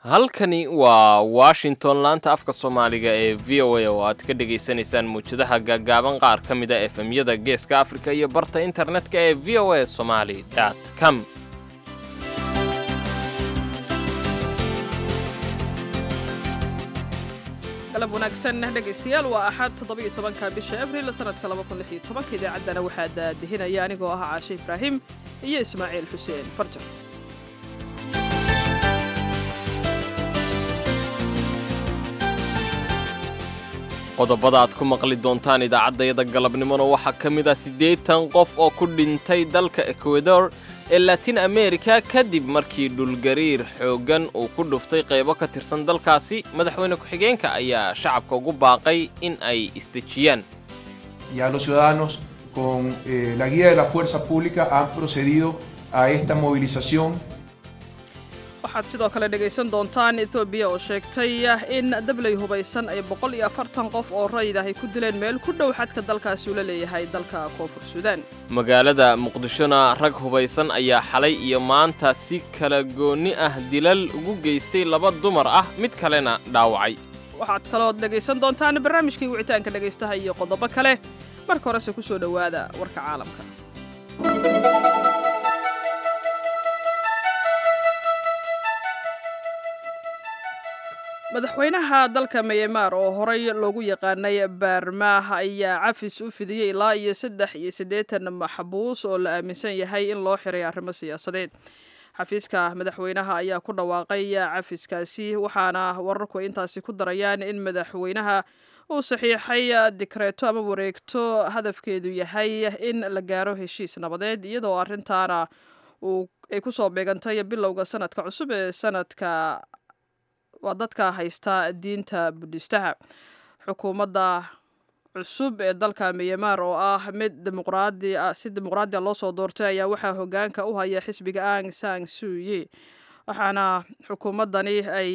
halkani waa washington laanta afka soomaaliga ee v o a oo aad ka dhegaysanaysaan muwjadaha gaagaaban qaar ka mida efemyada geeska afrika iyo barta internetka ee v o a somali com galab wanaagsan dhegaystayaal waa axad toddoba-iyo tobanka bisha abril sanadka laba kun lix iyo tobanka idaacaddana waxaa daadihinaya anigoo ah caashe ibraahim iyo ismaaciil xuseen farjar qodobada aad ku maqli doontaan idaacaddayada galabnimona waxaa ka mid ah siddeetan qof oo ku dhintay dalka ekwador ee latin america kadib markii dhulgariir xooggan uu ku dhuftay qaybo ka tirsan dalkaasi madaxweyne ku-xigeenka ayaa shacabka ugu baaqay in ay isdejiyaan y a los ciudadanos con eh, la guía de la fuerza pública han procedido a esta movilización waxaad sidoo kale dhegaysan doontaan etoobiya oo sheegtay in dabley hubaysan ay boqol iyo afartan qof oo rayid ah ay ku dileen meel ku dhow xadka dalkaasi uu la leeyahay dalka koonfur suudaan magaalada muqdishona rag hubaysan ayaa xalay iyo maanta si kala goonni ah dilal ugu geystay laba dumar ah mid kalena dhaawacay waxaad kalood dhegaysan doontaan barnaamijkii wicitaanka dhegaystaha iyo qodobo kale marka horese ku soo dhowaada warka caalamka madaxweynaha dalka myanmar oo horey loogu yaqaanay baarmaah ayaa cafis u fidiyey ilaa iyo saddex iyo siddeetan maxbuus oo la aaminsan yahay in loo xiray arrimo siyaasadeed xafiiska madaxweynaha ayaa ku dhawaaqay cafiskaasi waxaana wararku intaasi ku darayaan in madaxweynaha uu saxiixay dikreeto ama wareegto hadafkeedu yahay in la gaaro heshiis nabadeed iyadoo arrintaana ay ku soo beegantay bilowga sanadka cusub ee sanadka waa dadka haysta diinta budhistaha xukuumadda cusub ee dalka myanmar oo ah mid dimuqraadi si dimuqraadiya loo soo doortay ayaa waxaa hoggaanka u haya xisbiga ang sang suye waxaana xukuumaddani ay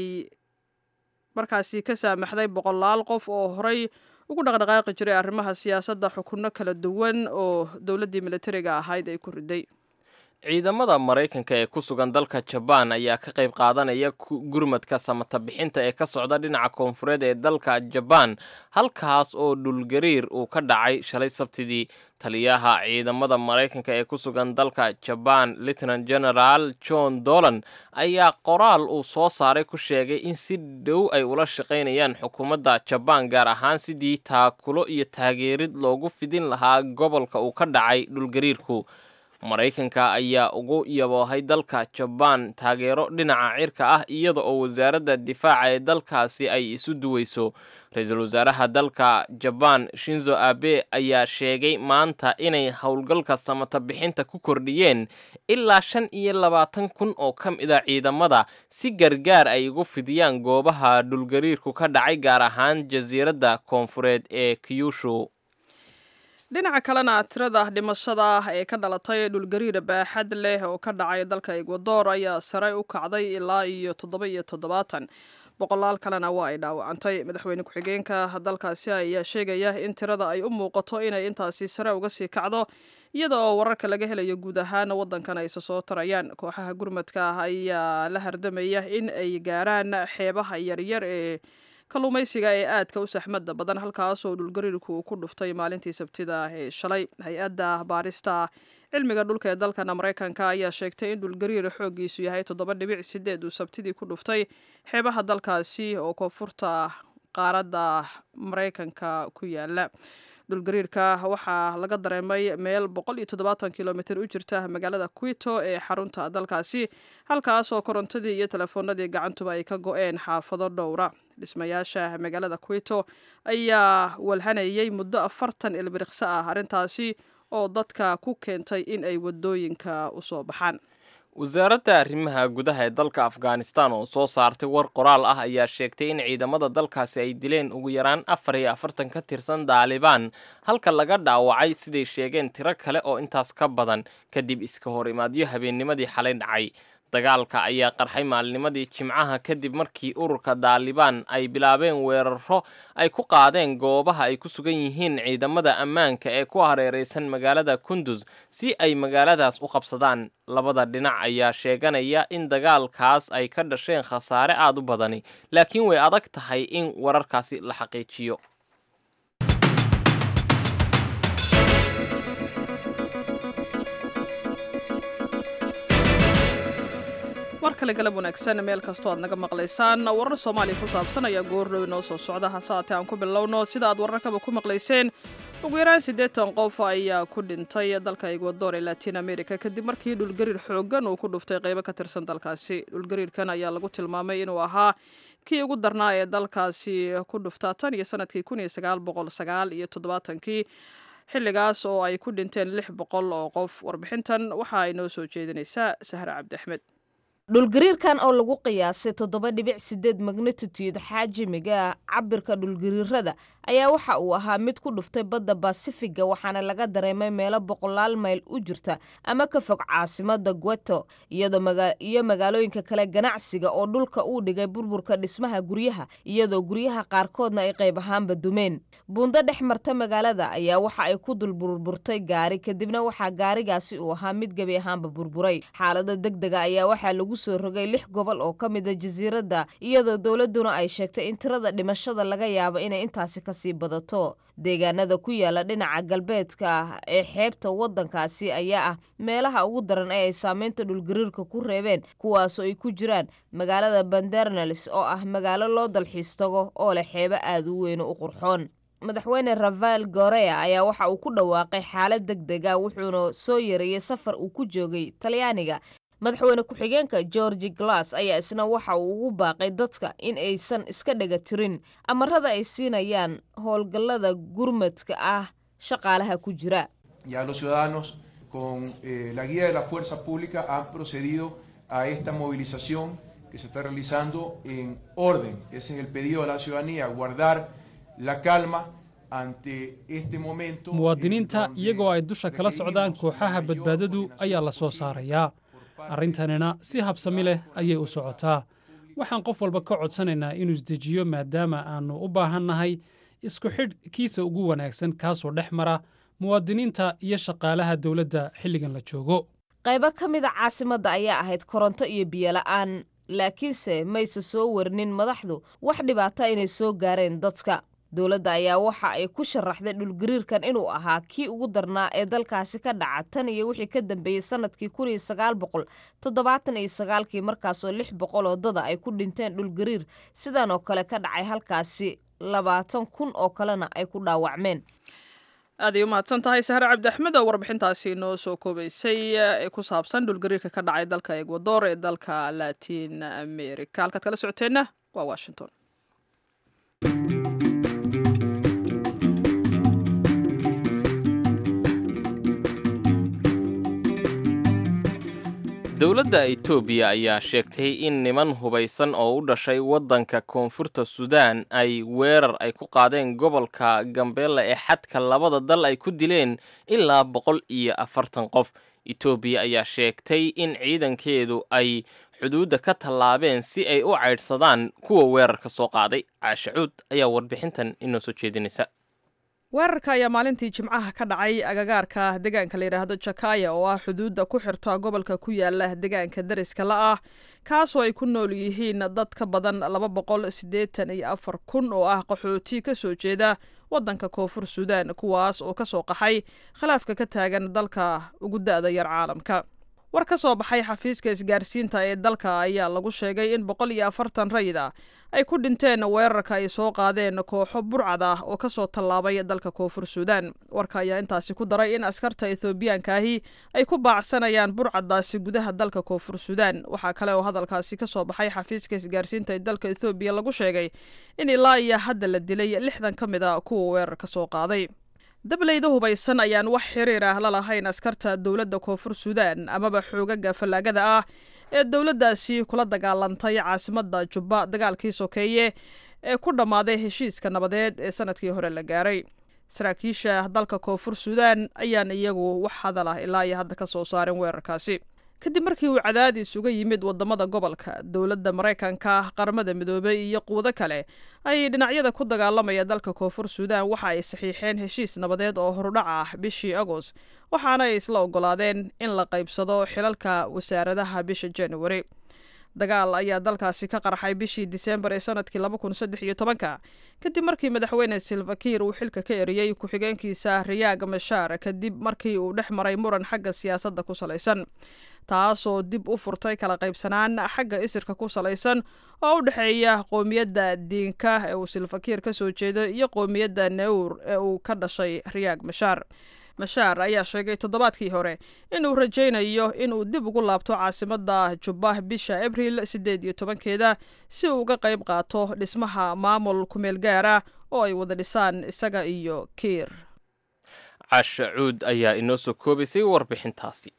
markaasi ka saamaxday boqolaal qof oo horey ugu dhaqdhaqaaqi jiray arrimaha siyaasadda xukunno kala duwan oo dowladdii militariga ahayd ay ku riday ciidamada maraykanka ee ku sugan dalka jabaan ayaa ka qayb qaadanaya gurmadka samata bixinta ee ka socda dhinaca koonfureed ee dalka jabaan halkaas oo dhulgariir uu ka dhacay shalay sabtidii taliyaha ciidamada maraykanka ee ku sugan dalka jabaan lieutenant general john dolan ayaa qoraal uu soo saaray ku sheegay in si dhow ay ula shaqaynayaan xukuumadda jabaan gaar ahaan sidii taakulo iyo taageerid loogu fidin lahaa gobolka uu ka dhacay dhulgariirku maraykanka ayaa ugu yaboohay dalka jabaan taageero dhinaca cirka ah iyada oo wasaaradda difaaca ee dalkaasi ay isu duweyso ra-iisul wasaaraha dalka jabaan shinzo abe ayaa sheegay maanta inay howlgalka samata bixinta ku kordhiyeen ilaa shan iyo labaatan kun oo ka mid a ciidamada si gargaar ay ugu fidiyaan goobaha dhulgariirku ka dhacay gaar ahaan jasiiradda koonfureed ee kyushu dhinaca kalena tirada dhimashada ee ka dhalatay dhulgariir baaxad leh oo ka dhacay dalka ekwador ayaa sare u kacday ilaa iyo toddoba iyo toddobaatan boqolaal kalena waa ay dhaawacantay madaxweyne ku-xigeenka dalkaasi ayaa sheegaya in tirada ay u muuqato inay intaasi sare uga sii kacdo iyada oo wararka laga helayo guud ahaan waddankan ayse soo tarayaan kooxaha gurmadka ah ayaa la hardamaya in ay gaaraan xeebaha yaryar ee kalluumaysiga ee aadka u saxmadda badan halkaasoo dhulgariirku ku dhuftay maalintii sabtida ee shalay hay-adda baarista cilmiga dhulka ee dalkana maraykanka ayaa sheegtay in dhulgariir xooggiisu yahay toddoba dhibic sideed uu sabtidii ku dhuftay xeebaha dalkaasi oo koonfurta qaaradda maraykanka ku yaala dhulgariirka waxaa laga dareemay meel boqol iyo toddobaatan kilomitr u jirta magaalada quito ee xarunta dalkaasi halkaasoo korontadii iyo telefoonadii gacantuba ay ka go-een xaafado dhowra dhismayaasha magaalada quito ayaa walhanayay muddo afartan ilbiriqso ah arrintaasi oo dadka ku keentay in ay wadooyinka usoo baxaan wasaaradda arrimaha gudaha ee dalka afghanistan oo soo saartay war qoraal ah ayaa sheegtay in ciidamada dalkaasi ay dileen ugu yaraan afar iyo afartan ka tirsan daalibaan halka laga dhaawacay siday sheegeen tiro kale oo intaas ka badan kadib iska hor imaadyo habeennimadii xalay dhacay dagaalka ayaa qarxay maalnimadii jimcaha kadib markii ururka daalibaan ay bilaabeen weeraro ay ku qaadeen goobaha ay ku sugan yihiin ciidamada ammaanka ee ku hareeraysan magaalada kundus si ay magaaladaas u qabsadaan labada dhinac ayaa sheeganaya in dagaalkaas ay ka dhasheen khasaare aad u badani laakiin way adag tahay in wararkaasi la xaqiijiyo mar kale galab wanaagsan meel kastoo aad naga maqlaysaan warar soomaaliya ku saabsan ayaa goordhow inoo soo socda hase haatee aan ku bilowno sida aad wararkaba ku maqlayseen ugu yaraan siddeetan qof ayaa ku dhintay dalka egwador ee latiin america kadib markii dhulgariir xooggan uu ku dhuftay qaybo ka tirsan dalkaasi dhulgariirkan ayaa lagu tilmaamay inuu ahaa kii ugu darnaa ee dalkaasi ku dhuftaa tan iyo sanadkii kun iyo sagaal boqol sagaal iyo toddobaatankii xilligaas oo ay ku dhinteen lix boqol oo qof warbixintan waxa ay noo soo jeedinaysaa sahre cabdi axmed dhulgariirkan oo lagu qiyaasay toddoba dhibic sideed magnitutude xaajimiga cabirka dhulgariirada ayaa waxa uu ahaa mid ku dhuftay badda basifiga waxaana laga dareemay meelo boqolaal mayl u jirta ama ka fog caasimada gueto iyo magaalooyinka kale ganacsiga oo dhulka uu dhigay burburka dhismaha guryaha iyadoo guryaha qaarkoodna ay qayb ahaanba dumeen buundo dhex marta magaalada ayaa waxa ay ku dul burburtay gaari kadibna waxaa gaarigaasi uu ahaa mid gebi ahaanba burburay xaalada degdega ayaa waxaa lagu soo rogay lix gobol oo ka mida jasiiradda iyadoo dowladduna ay sheegtay in tirada dhimashada laga yaabo inay intaasi kasii badato deegaanada ku yaala dhinaca galbeedka ah ee xeebta waddankaasi ayaa ah meelaha ugu daran ee ay saameynta dhulgariirka ku reebeen kuwaasoo ay ku jiraan magaalada bandernelis oo ah magaalo loo dalxiis tago oo leh xeebo aada u weyn u qurxoon madaxweyne rafael gorea ayaa waxa uu ku dhawaaqay xaalad deg dega wuxuuna soo yareeyey safar uu ku joogay talyaaniga madaxweyne ku-xigeenka georgi glass ayaa isna waxa uu ugu baaqay dadka in aysan iska dhega tirin amarada ay siinayaan howlgallada gurmadka ah shaqaalaha ku jira Ya los ciudadanos, con eh, la guía de la fuerza pública, han procedido a esta movilización que se está realizando en orden. Ese es el pedido de la ciudadanía, guardar la calma ante este momento. muwaadiniinta iyagoo ay dusha kala socdaan kooxaha badbaadadu ayaa la soo saarayaa arrintanina si habsami leh ayay u socotaa waxaan qof walba ka codsanaynaa inuu isdejiyo maadaama aannu u baahannahay isku xidh kiisa ugu wanaagsan kaasoo dhex mara muwaadiniinta iyo shaqaalaha dowladda xilligan la joogo qaybo ka mida caasimadda ayaa ahayd koronto iyo biyola'aan laakiinse mayse soo warinin madaxdu wax dhibaata inay soo gaareen dadka dowladda ayaa waxa ay ku sharaxday dhulgariirkan inuu ahaa kii ugu darnaa ee dalkaasi ka dhaca tan iyo wixii ka dambeeyey sanadkii kun iyo sagaal boqol toddobaatan iyo sagaalkii markaasoo lix boqol oo dada ay ku dhinteen dhulgariir sidan oo kale ka dhacay halkaasi labaatan kun oo kalena ay ku dhaawacmeen aaday u mahadsan tahay sahre cabdi axmed oo warbixintaasi noo soo koobaysay ee ku saabsan dhulgariirka ka dhacay dalka egwador ee dalka latin america halkaad kala socoteenna waa washington dowladda etoobiya ayaa sheegtay in niman hubaysan oo u dhashay waddanka koonfurta suudaan ay weerar ay ku qaadeen gobolka gambeella ee xadka labada dal ay ku dileen ilaa boqol iyo afartan qof etoobiya ayaa sheegtay in ciidankeedu ay xuduudda ka tallaabeen si ay u caydhsadaan kuwa weerarka soo qaaday caashacuud ayaa warbixintan inoo soo jeedinaysa weerarka ayaa maalintii jimcaha ka dhacay agagaarka deegaanka la yidhaahdo jakaya oo ah xuduudda ku xirta gobolka ku yaala deegaanka dariska la ah kaasoo ay ku nool yihiin dad ka badan laba boqol siddeetan iyo afar kun oo ah qaxooti ka soo jeeda waddanka koonfur suudaan kuwaas oo ka soo qaxay khilaafka ka taagan dalka ugu da'da yar caalamka war ka soo baxay xafiiska isgaarsiinta ee dalka ayaa lagu sheegay in boqol iyo afartan rayid ah ay ku dhinteen weerarka ay soo qaadeen kooxo burcad ah oo kasoo tallaabay dalka koonfur suudaan warka ayaa intaasi ku daray in askarta ethoobiyaanka ahi ay ku baacsanayaan burcadaasi gudaha dalka koonfur suudaan waxaa kale oo hadalkaasi ka soo baxay xafiiska isgaarsiinta ee dalka ethoobiya lagu sheegay in ilaa iyo hadda la dilay lixdan ka mid a kuwa weerarka soo qaaday dableyda hubaysan ayaan wax xiriir ah la lahayn askarta dowladda koonfur suudaan amaba xoogaga fallaagada ah ee dowladdaasi kula dagaalantay caasimadda jubba dagaalkii sokeeye ee ku dhammaaday heshiiska nabadeed ee sanadkii hore la gaaray saraakiisha dalka koonfur suudaan ayaan iyagu wax hadal ah ilaa iyo hadda ka soo saaren weerarkaasi kadib markii uu cadaadis uga yimid wadamada gobolka dowladda maraykanka qaramada midoobay iyo quudo kale ayay dhinacyada ku dagaalamaya dalka koonfur suudaan waxa ay saxiixeen heshiis nabadeed oo horudhac ah bishii agost waxaana ay isla ogolaadeen in la qaybsado xilalka wasaaradaha bisha januari dagaal ayaa dalkaasi ka qarxay bishii diseembar ee sanadkii laba kun saddex iyo tobanka kadib markii madaxweyne silvakiir uu xilka ka eriyey ku-xigeenkiisa riyaag mashaar kadib markii uu dhex maray muran xagga siyaasadda ku salaysan taasoo dib u furtay kala qaybsanaan xagga isirka ku salaysan oo u dhexeeya qoomiyadda diinka ee uu silvakiir ka soo jeedo iyo qoomiyadda newr ee uu ka dhashay riyaag mashaar mashaar ayaa sheegay toddobaadkii hore inuu rajaynayo inuu dib ugu laabto caasimadda jubbah bisha abril siddeed iyo tobankeeda si uu uga qayb qaato dhismaha maamul kumeel gaara oo ay wada dhisaan isaga iyo kiir casha cuud ayaa inoo soo koobaysay warbixintaasi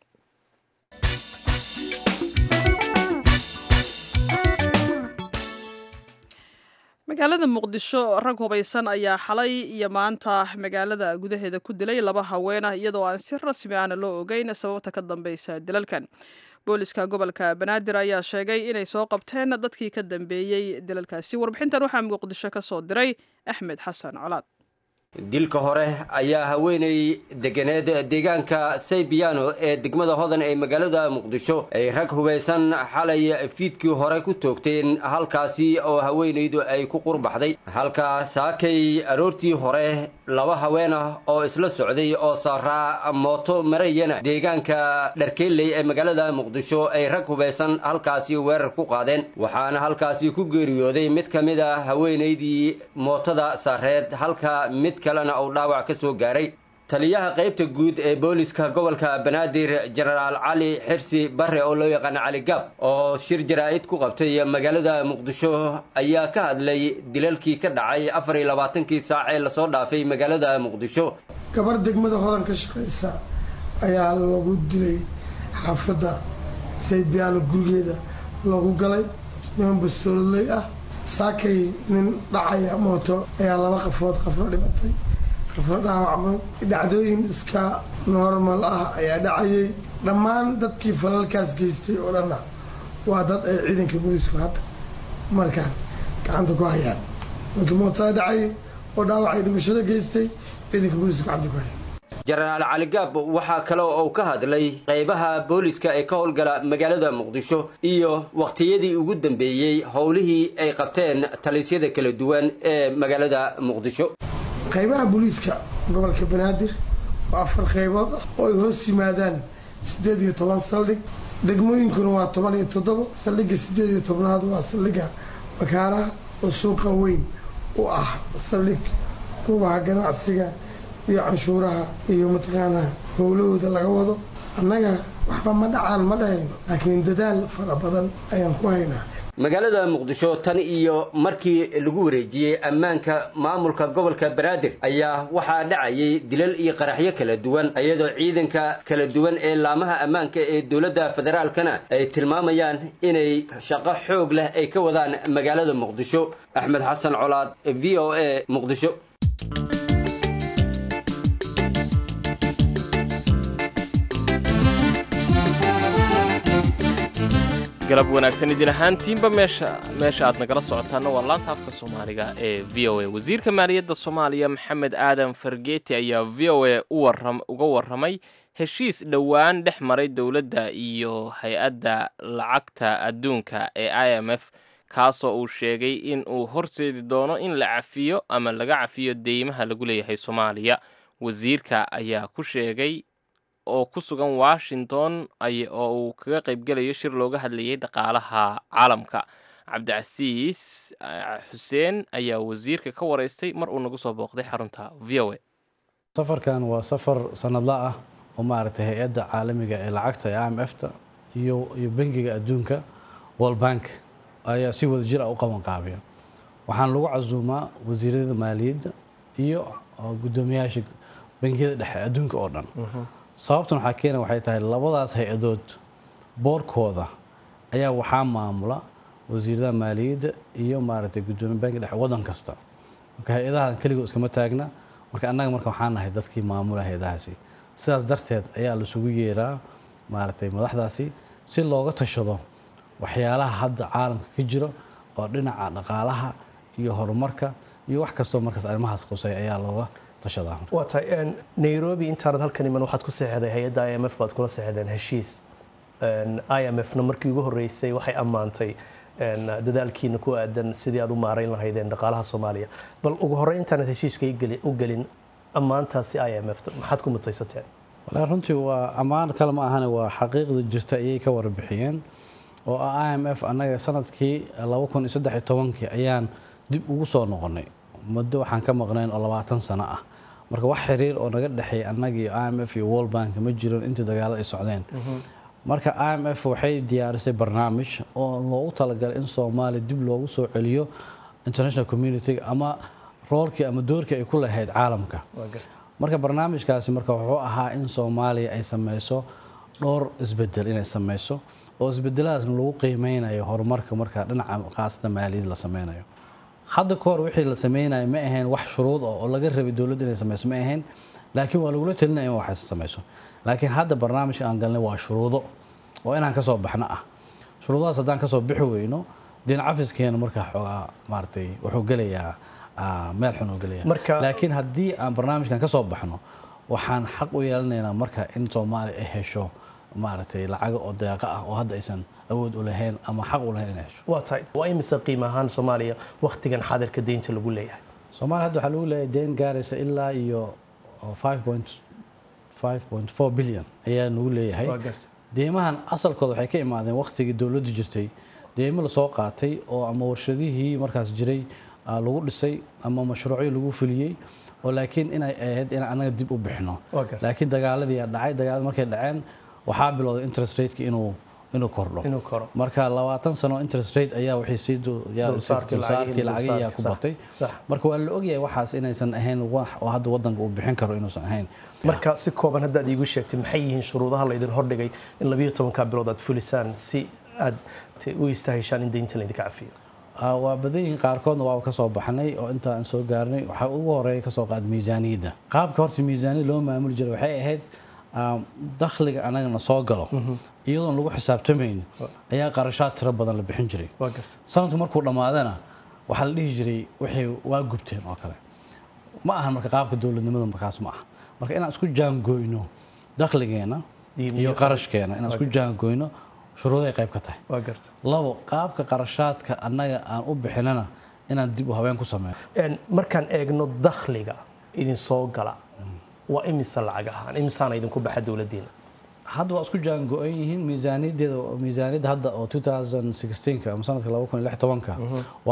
magaalada muqdisho rag hubaysan ayaa xalay iyo maanta magaalada gudaheeda ku dilay laba haweenah iyadoo aan si rasmi ahna loo ogeyn sababta ka dambeysa dilalkan booliska gobolka banaadir ayaa sheegay inay soo qabteen dadkii ka dambeeyey dilalkaasi warbixintan waxaa muqdisho ka soo diray axmed xasan colaad dilka hore ayaa haweeney deganeed deegaanka saybiyaano ee degmada hodan ee magaalada muqdisho ay rag hubaysan xalay fiidkii hore ku toogteen halkaasi oo haweenaydu ay ku qurbaxday halka saakay aroortii hore laba haween ah oo isla socday oo saaraa mooto marayana deegaanka dharkeelley ee magaalada muqdisho ay rag hubaysan halkaasi weerar ku qaadeen waxaana halkaasi ku geeriyooday mid ka mid a haweenaydii mootada saareed halka mid kalena uu dhaawac ka soo gaaray taliyaha qaybta guud ee booliska gobolka banaadir jenaraal cali xirsi barre oo loo yaqaano cali gaab oo shir jaraa'id ku qabtay magaalada muqdisho ayaa ka hadlay dilalkii ka dhacay afar iyo labaatankii saac ee lasoo dhaafay magaalada muqdisho gabar degmada hodan ka shaqaysa ayaa lagu dilay xaafadda saybiyaano gurigeeda lagu galay niman bastoolodley ah saakay nin dhacaya mooto ayaa laba qafood qafna dhimatay qafna dhaawacmay dhacdooyin iska normal ah ayaa dhacayay dhammaan dadkii falalkaas geystay oo dhanna waa dad ay ciidanka booliisku hadda markaan gacanta ku hayaan markii mootada dhacayay oo dhaawacay dhimashada geystay ciidanka booliisku gacanta ku hayaan jenaraal caligaab waxaa kale oo uu ka hadlay qaybaha booliska ee ka howlgala magaalada muqdisho iyo wakhtiyadii ugu dambeeyey howlihii ay qabteen talisyada kala duwan ee magaalada muqdisho qaybaha booliiska gobolka banaadir waa afar qaybood ah oo ay hoos yimaadaan siddeed iyo toban saldhig degmooyinkuna waa toban iyo toddobo saldhigga siddeed iyo tobnaad waa saldhigga makaaraha oo suuqa weyn u ah saldhig goobaha ganacsiga iyo canshuuraha iyo mataqaanaa howlahooda laga wado annaga waxba ma dhacaan ma dhahayno laakiin dadaal fara badan ayaan ku haynaa magaalada muqdisho tan iyo markii lagu wareejiyey ammaanka maamulka gobolka banaadir ayaa waxaa dhacayay dilal iyo qaraxyo kala duwan iyadoo ciidanka kala duwan ee laamaha ammaanka ee dowladda federaalkana ay tilmaamayaan inay shaqo xoog leh ay ka wadaan magaalada muqdisho axmed xasan colaad v o a muqdisho galab wanaagsan idin ahaantiinba meesha meesha aad nagala socotaana waa laanta afka soomaaliga ee v o a wasiirka maaliyadda soomaaliya maxamed aadan fargeeti ayaa v o a uga warramay heshiis dhowaan dhex maray dowladda iyo hay-adda lacagta adduunka ee i m f kaasoo uu sheegay in uu horseedi doono in la cafiyo ama laga cafiyo deymaha lagu leeyahay soomaaliya wasiirka ayaa ku sheegay oo ku sugan washington oo uu kaga qaybgelayo shir looga hadlayay dhaqaalaha caalamka cabdicasiis xuseen ayaa wasiirka ka wareystay mar uu nagu soo booqday xarunta v o a safarkan waa safar sanadla ah oo maaragtay hay-adda caalamiga ee lacagta ee i m f ta iyo iyo bangiga adduunka world bank ayaa si wada jir ah u qaban qaabiya waxaan lagu casuumaa wasiirada maaliyadda iyo guddoomiyaasha bangiyada dhexe adduunka oo dhan sababtan waxaa keena waxay tahay labadaas hay-adood boorkooda ayaa waxaa maamula wasiirada maaliyadda iyo maaragtay guddoomiya banki dhexe waddan kasta marka hay-adahan keligood iskama taagna marka annaga marka waxaan nahay dadkii maamula hay-adahaasi sidaas darteed ayaa laisugu yeeraa maaragtay madaxdaasi si looga tashado waxyaalaha hadda caalamka ka jiro oo dhinaca dhaqaalaha iyo horumarka iyo wax kastoo markaas arrimahaas qusay ayaa looga tashadaa waa tahay nairobi intaanad halkan iman waxaad ku seexday hay-adda i m f baad kula seexdeen heshiis i m f na markii ugu horreysay waxay ammaantay dadaalkiina ku aadan sidii aad u maarayn lahaydeen dhaqaalaha soomaaliya bal ugu horreyn intaanad heshiiska u gelin ammaantaasi i m f maxaad ku mutaysateen walahi runtii waa ammaan kale ma ahane waa xaqiiqda jirta ayay ka warbixiyeen oo ah i m f annaga sanadkii laba kun iyo saddex iyo tobankii ayaan dib ugu soo noqonnay muddo waxaan ka maqnayn oo labaatan sano ah marka wax xiriir oo naga dhexeeya annagii i m f iyo world bank ma jiron intii dagaalo ay socdeen marka i m f waxay diyaarisay barnaamij oo loogu talagalay in soomaaliya dib loogu soo celiyo international community ama roolkii ama doorkii ay ku lahayd caalamka marka barnaamijkaasi marka wuxuu ahaa in soomaaliya ay sameyso dhowr isbedel inay sameyso oo isbedeladaasna lagu qiimeynayo horumarka marka dhinaca qaasata maaliyad la sameynayo hadda ka hor wixii la sameynayo ma ahayn wax shuruud oo laga rabay dowladda inay sameyso ma ahayn laakiin waa lagula talinaya in waxaas sameyso laakiin hadda barnaamijka aan galnay waa shuruudo oo inaan kasoo baxno ah shuruudahaas haddaan kasoo bixi weyno deen cafiskeena markaa xoogaa maaratay wuxuu gelayaa meel xun uu gelaya laakiin haddii aan barnaamijkan kasoo baxno waxaan xaq u yeelanaynaa marka in soomaaliya ay hesho maaragtay lacaga oo deeqa ah oo hadda aysan awood u lahayn ama xaq u lahayn inay hesho waa tahay waa imise qiimo ahaan soomaaliya wakhtigan xaadirka deynta lagu leeyahay soomaaliya hadda waxaa lagu leeyahay deyn gaaraysa ilaa iyo five point five point four billion ayaa nagu leeyahay deymahan asalkooda waxay ka imaadeen wakhtigii dowladdu jirtay deymo lasoo qaatay oo ama warshadihii markaas jiray lagu dhisay ama mashruucyo lagu fuliyey oo laakiin inay ahayd in anaga dib u bixino laakiin dagaaladii dhacay dagaalada markay dhaceen waxaa bilowday interest rateki inuu inuu kordho marka labaatan sano interest rate ayaa waxay sii lacagiyaa ku batay marka waa la ogyahay waxaas inaysan ahayn wax oo hadda wadanka uu bixin karo inuusan ahayn marka si kooban haddaad iigu sheegtay maxay yihiin shuruudaha laydin hordhigay in labiyo tobanka bilood aad fulisaan si aad u istahishaan in deynta laydinka cafiyo waa badan yihiin qaarkoodna waaba ka soo baxnay oo inta aan soo gaarnay waxaa ugu horeeya kasoo qaad miisaaniyadda qaabka horta miisaaniyad loo maamuli jiray waxay ahayd dakhliga anagana soo galo iyadoon lagu xisaabtamayn ayaa qarashaad tiro badan la bixin jiray sanadku markuu dhammaadana waxaa la dhihi jiray waxay waa gubteen oo kale ma ahan marka qaabka dowladnimada markaas ma aha marka inaan isku jaangoyno dakhligeena iyo qarashkeena inaan isku jaangoyno shuruuday qayb ka tahay labo qaabka qarashaadka annaga aan u bixinana inaan dib u habeen ku sameyno markaan eegno dakhliga idin soo gala waa imise lacag ahaan imisaana idinku baxa dowladdiina hadda waa isku jaango-an yihiin miisaaniyadeeda miisaaniyadda hadda oo 2016 ama sanadka 2016 waa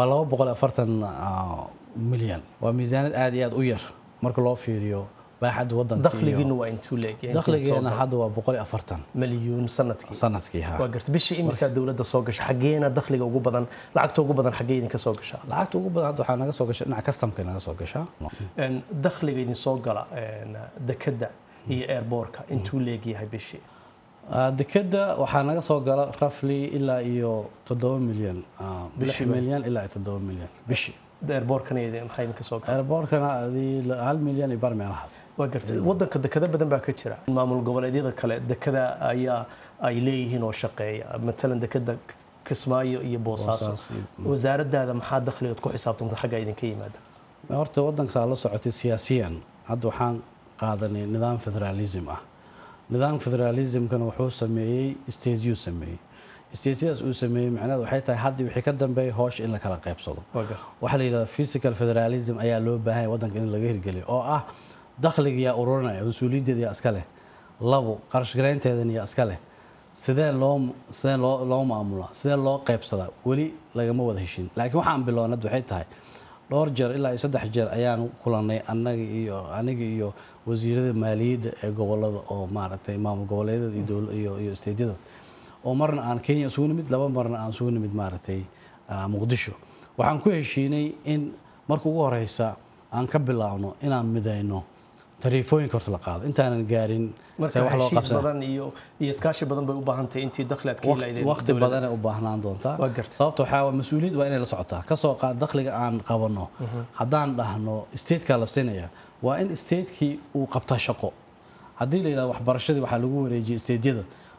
240 milyan waa miisaaniyad aad iyo aad u yar marka loo fiiriyo baaxadda wadanka dakhligiina waa intuu leeg dakhligeena hadda waa 140 milyuun sanadkii sanadkii ha waa garta bishii imisaa dowladda soo gasha xageena dakhliga ugu badan lacagta ugu badan xagee idinka soo gashaa lacagta ugu badan hadda waxaa naga soo gasha dhinaca customka naga soo gashaa dakhliga idin soo gala dekadda iyo airbortka intuu leegyahay bishii dekeda waxaa naga soo gala rafly ilaa iyo toddoba milyan lix milyan ilaa iyo toddoba milyan bishii airbortkana maxaa idinka soo gala airbortkana hal milyan iyo bar meelahaas waa gartay wadanka dekado badan baa ka jira maamul goboleedyada kale dekada ayaa ay leeyihiin oo shaqeeya matalan dekada kismaayo iyo boosaaso wasaaradaada maxaa dakhligood ku xisaabtanta xagga idinka yimaada horta wadankasaa la socotay siyaasiyan hadda waxaan qaadanay nidaam federaalism ah nidaamka federalismkana wuxuu sameeyey stateyuu sameeyey stateyadaas uu sameeyey macnaheed waxay tahay haddii wixii ka dambeeya hoosha in la kala qaybsado waxaa la yidhahda physical federalism ayaa loo baahanya waddanka in laga hirgeliyo oo ah dakhliga yaa ururinaya mas-uuliyaddeeda yaa iska leh labo qarashgaraynteedan yaa iska leh sidee loo sidee loo loo maamulaa sidee loo qaybsadaa weli lagama wada heshin laakiin waxaan bilownad waxay tahay dhowr jeer ilaa iyo saddex jeer ayaan kulanay anaga iyo aniga iyo wasiirada maaliyadda ee gobolada oo maaragtay maamul goboleedyada iyo iyo steydyada oo marna aan kenya isugu nimid laba marna aan isugu nimid maaragtay muqdisho waxaan ku heshiinay in marka ugu horeysa aan ka bilaabno inaan midayno tariifooyinka horta la qaado intaanan gaarin marka heshiis badan iyo iyo iskaashi badan bay u baahan tahay intii dakhli aad ka helaydeen waqti badanay u baahnaan doontaa sababta waxaa waa mas-uuliyad waa inay la socotaa kasoo qaad dakhliga aan qabanno haddaan dhahno statekaa la siinaya waa in statekii uu qabtaa shaqo haddii la yidhahdo waxbarashadii waxaa lagu wareejiyay stateyada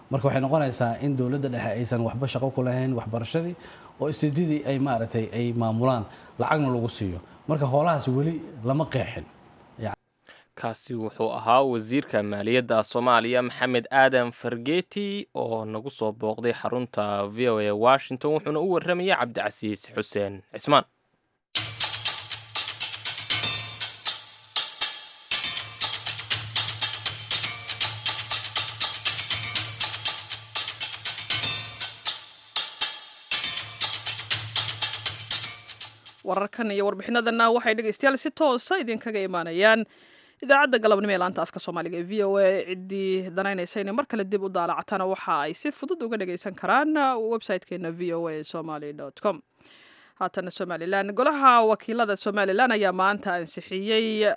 marka waxay noqonaysaa in dowladda dhexe aysan waxba shaqo ku lahayn waxbarashadii oo isteedadii ay maaragtay ay maamulaan lacagna lagu siiyo marka hoolahaas weli lama qeexin kaasi wuxuu ahaa wasiirka maaliyadda soomaaliya maxamed aadan fargeeti oo nagu soo booqday xarunta v o a washington wuxuuna u warramayay cabdicasiis xuseen cismaan wararkan iyo warbixinadana waxay dhegeystayaal si toosa idinkaga imaanayaan idaacadda galabnimo ee laanta afka soomaaliga ee v o a ciddii danaynaysa inay mar kale dib u daalacatana waxa ay si fudud uga dhageysan karaan website-keena v o a somaly com haatana somalilan golaha wakiilada somalilan ayaa maanta ansixiyey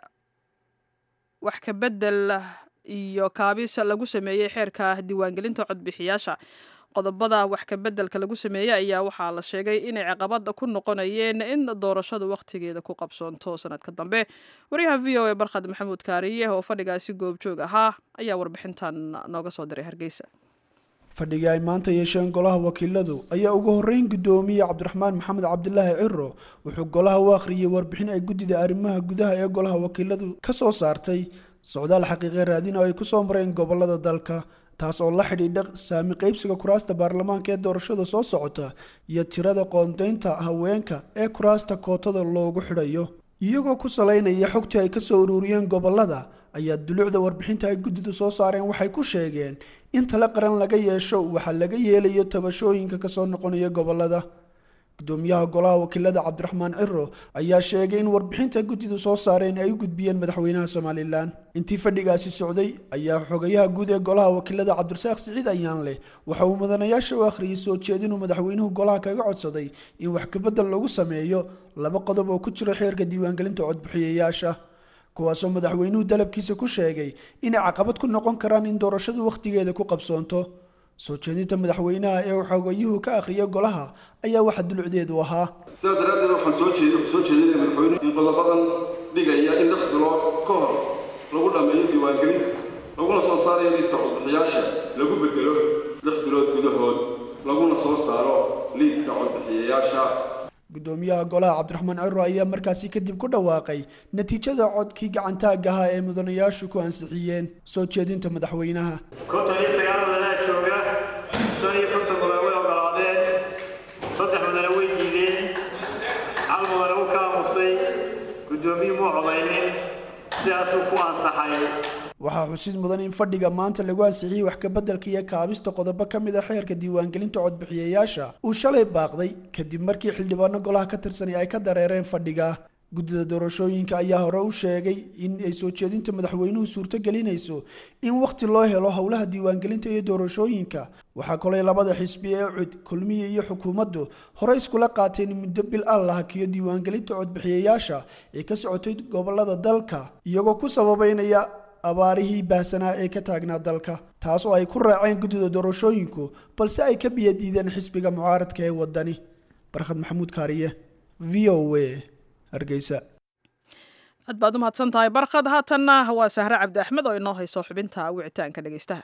wax ka bedel iyo kaabis lagu sameeyey xeerka diiwaangelinta codbixiyaasha qodobada wax ka bedelka lagu sameeyey ayaa waxaa la sheegay inay caqabada ku noqonayeen in doorashadu wakhtigeeda ku qabsoonto sanadka dambe wariyaha v o a barkhad maxamuud kaariye oo fadhigaasi goobjoog ahaa ayaa warbixintan nooga soo diray hargeysa fadhigii ay maanta yeesheen golaha wakiiladu ayaa ugu horreyn guddoomiye cabdiraxmaan maxamed cabdilaahi ciro wuxuu golaha u akhriyey warbixin ay guddida arrimaha gudaha ee golaha wakiiladu ka soo saartay socdaal xaqiiqe raadin oo ay ku soo mareen gobolada dalka taas oo la xidhiidha saami qaybsiga kuraasta baarlamaanka ee doorashada soo socota iyo tirada qoondaynta haweenka ee kuraasta kootada loogu xidhayo iyagoo ku salaynaya xogtii ay kasoo ururiyeen gobolada ayaa dulucda warbixinta ay guddidu soo saareen waxay ku sheegeen in tale qaran laga yeesho waxaa laga yeelayo tabashooyinka kasoo noqonaya gobolada gudoomiyaha golaha wakiilada cabdiraxmaan ciro ayaa sheegay in warbixinta guddidu soo saareen ay u gudbiyeen madaxweynaha somalilan intii fadhigaasi socday ayaa xogayaha guud ee golaha wakiilada cabdirasaaq siciid ayaan leh waxa uu mudanayaasha u akhriyay soo jeedinuu madaxweynuhu golaha kaga codsaday in wax kabedel lagu sameeyo laba qodob oo ku jira xeerka diiwaangelinta codbixiyayaasha kuwaasoo madaxweynuhu dalabkiisa ku sheegay inay caqabad ku noqon karaan in doorashadu wakhtigeeda ku qabsoonto soo jeedinta madaxweynaha ee uu xogayuhu ka akhriyay golaha ayaa waxa dulucdeedu ahaa sidaa daraaddeed waxaan soo jeed soo jeedinaya madaxweynuhu in qodobadan dhigaya in lix bilood ka hor lagu dhammeeyo diiwaangelinta laguna soo saarayo liiska codbixiyaasha lagu bedelo lix bilood gudahood laguna soo saaro liiska codbixiyayaasha gudoomiyaha golaha cabdiraxmaan ciro ayaa markaasi kadib ku dhawaaqay natiijada codkii gacantaag ahaa ee mudanayaashu ku ansixiyeen soo jeedinta madaxweynaha konton iyo sagaal mudanaa jooga shan iyo konton mudan way ogolaadeen saddex mudane way diideen hal mudane u ka aamusay guddoomiye muu codaynin sidaasuu ku ansaxay waxaa xusid mudan in fadhiga maanta lagu ansixiyey wax kabeddelka iyo kaabista qodobo ka mid a xeerka diiwaangelinta codbixiyayaasha uu shalay baaqday kadib markii xildhibaano golaha ka tirsanay ay ka dareereen fadhiga guddida doorashooyinka ayaa hore u sheegay in ay soo jeedinta madaxweynuhu suurto gelinayso in wakhti loo helo howlaha diiwaangelinta iyo doorashooyinka waxaa kolay labada xisbi ee cud kulmiye iyo xukuumaddu hore iskula qaateen muddo bil ah la hakiyo diiwaangelinta codbixiyayaasha ee ka socotay gobolada dalka iyagoo ku sababeynaya abaarihii baahsanaa ee ka taagnaa dalka taas oo ay ku raaceen guddida doorashooyinku balse ay ka biyadiideen xisbiga mucaaradka ee wadani barkhad maxamuud kaariye v o a hargeysa aad baad u mahadsan tahay barkhad haatanna waa sahre cabdi axmed oo inoo hayso xubinta wicitaanka dhegeystaha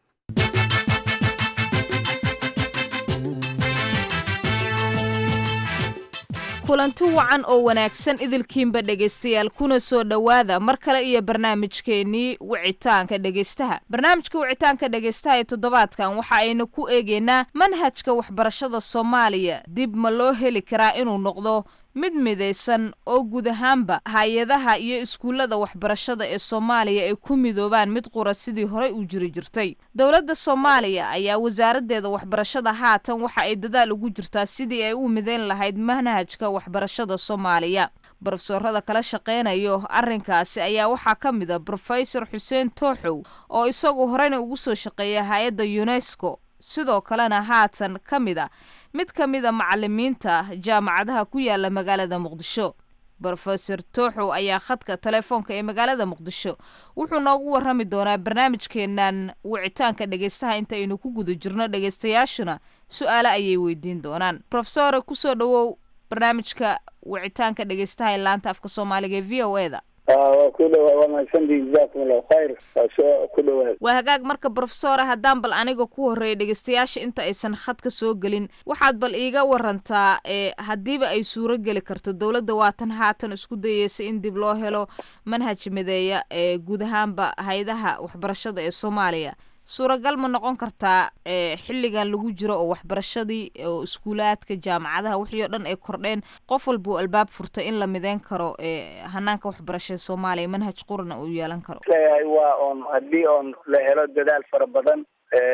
kulanti wacan oo wanaagsan idilkiinba dhegaystayaal kuna soo dhowaada mar kale iyo barnaamijkeennii wicitaanka dhegaystaha barnaamijka wicitaanka dhegaystaha ee toddobaadkan waxa aynu ku eegaynaa manhajka waxbarashada soomaaliya dib ma loo heli karaa inuu noqdo mid midaysan oo guud ahaanba hay-adaha iyo iskuullada waxbarashada ee soomaaliya ay ku midoobaan mid qura sidii horey u jiri jirtay dowladda soomaaliya ayaa wasaaraddeeda waxbarashada haatan waxa ay dadaal ugu jirtaa sidii ay u midayn lahayd manhajka waxbarashada soomaaliya brofesorada kala shaqeynayo arrinkaasi ayaa waxaa ka mid a brofesor xuseen tooxow oo isagu horeyna ugu soo shaqeeya hay-adda unesco sidoo kalena haatan ka mid a mid ka mid a macalimiinta jaamacadaha ku yaala magaalada muqdisho brofesor tooxow ayaa khadka telefoonka ee magaalada muqdisho wuxuu noogu warrami doonaa barnaamijkeenan wicitaanka dhegeystaha intaynu ku guda jirno dhegeystayaashuna su-aale ayay weydiin doonaan rofesore kusoo dhowow barnaamijka wicitaanka dhegeystaha ee laanta afka soomaaliga ee v o e da waa ku dhawaa waa mahadsantii jazakum allahu khayr waa soo ku dhawaad waa hagaag marka brofesora haddaan bal aniga ku horreeya dhegeystayaasha inta aysan khadka soo gelin waxaad bal iiga warantaa ee haddiiba ay suuro geli karto dowladda waatan haatan isku dayeysa in dib loo helo manhaj mideeya ee guud ahaanba hay-adaha waxbarashada ee soomaaliya suuragal ma noqon kartaa ee xilligan lagu jiro oo waxbarashadii oo iskuulaadka jaamacadaha wixii oo dhan ay kordheen qof walba uu albaab furtay in la mideyn karo ee hanaanka waxbarashada soomaaliya manhaj qurana uu yeelan karo leeyahay waa oon haddii oon la helo dadaal fara badan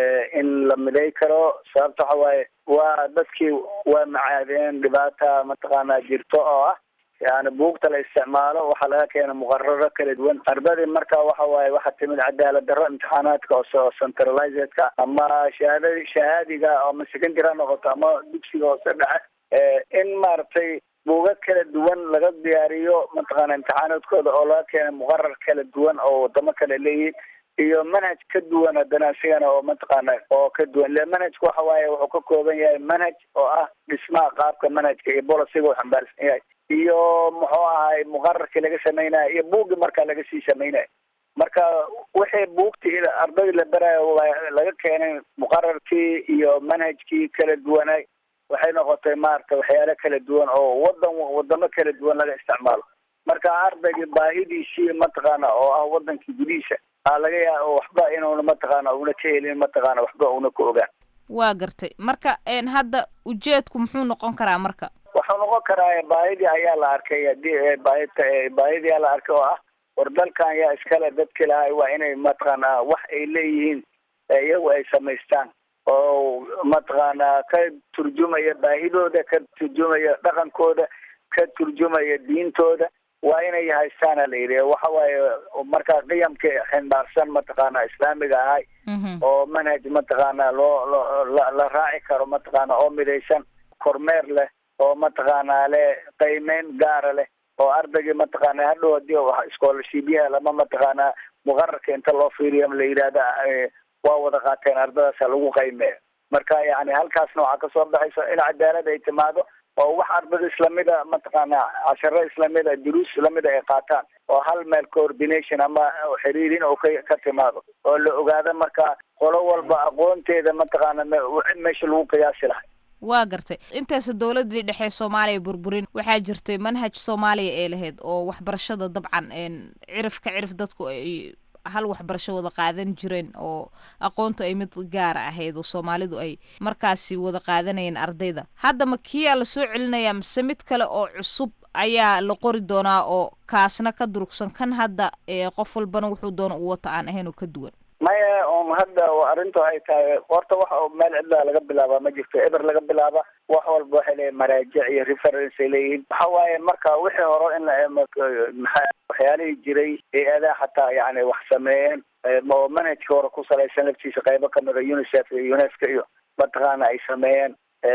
in la midey karo sababta waxa waaye waa dadkii waa macaadeen dhibaata mataqaanaa jirto oo ah yani buugta la isticmaalo waxaa laga keena muqararo kala duwan ardadii marka waxa waaye waxaa timid cadaalad darro imtixaanaadka oo centralizedka ama shahaada shahaadiga ama secondary ha noqoto ama dugsiga hoose dhexe in maaragtay buuga kala duwan laga diyaariyo mataqaana imtixaanaadkooda oo laga keena muqarar kala duwan oo wadamo kale leeyihin iyo manhaj ka duwan haddana asigana oo mataqaana oo ka duwan le manhajka waxa waaye wuxuu ka kooban yahay manhaj oo ah dhismaha qaabka manhajka iyo bolisiga uu xambaarsan yahay iyo muxuu ahay muqararkii laga samaynayo iyo buuggii markaa laga sii samaynayo marka wixii buugtii ardadii la barayo laga keenay muqararkii iyo manhajkii kala duwanay waxay noqotay maaragta waxyaalo kala duwan oo wadan wadamo kala duwan laga isticmaalo marka ardaygii baahidiisii mataqaana oo ah wadankii gudihiisa aa laga yaaba waxba inuuna mataqaana una ka helin mataqaana waxba una ka ogaan waa gartay marka hadda ujeedku muxuu noqon karaa marka waxuu noqon karaa baahidii ayaa la arkay hadii baahita baahidii ayaa la arkay oo ah war dalkan yaa iskale dadki lahay waa inay mataqaana wax ay leeyihiin iyagu ay samaystaan oo mataqaana ka turjumaya baahidooda ka turjumaya dhaqankooda ka turjumaya diintooda waa inay haystaana la yidhi waxa waaye markaa qiyamka ximbaarsan mataqaana islaamiga ahay oo manhaj mataqaana loo loo la raaci karo mataqaana oo midaysan kormeer leh oo mataqaana le qiimeyn gaara leh oo ardaygii mataqaana hadhow hadii scholarshipyaha lama mataqaana muqararka inta loo fiiriyo la yidhahda waa wada qaateen ardadaasa lagu qiimeeyo marka yani halkaasna waxaa kasoo baxaysa in cadaalad ay timaado oo wax ardada islamida mataqaana casharo islamida duruus islamida ay qaataan oo hal meel coordination ama xiriirin oo ka ka timaado oo la ogaado marka qolo walba aqoonteeda mataqaana meesha lagu qiyaasi lahay waa gartay intaas dowladii dhexe soomaaliya burburin waxaa jirtay manhaj soomaaliya ee lahayd oo waxbarashada dabcan cirif ka cirif dadku ay hal waxbarasho wada qaadan jireen oo aqoontu ay mid gaara ahayd oo soomaalidu ay markaasi wada qaadanayeen ardayda haddama kiyaa la soo celinaya mise mid kale oo cusub ayaa la qori doonaa oo kaasna ka durugsan kan hadda qof walbana wuxuu doona u wata aan ahayn oo ka duwan maya on hadda arrintu ay tahay horta waxa meel cidlaa laga bilaaba ma jirto eber laga bilaaba wax walba waxay leeyihin maraajic iyo reference ay leeyihiin waxa waaye marka wixii hore in maxaa waxyaalihii jiray hay-adaa xataa yani wax sameeyeen oo manhajka hore ku salaysan laftiisa qaybo kamid a unicef iyo unesco iyo mataqaana ay sameeyeen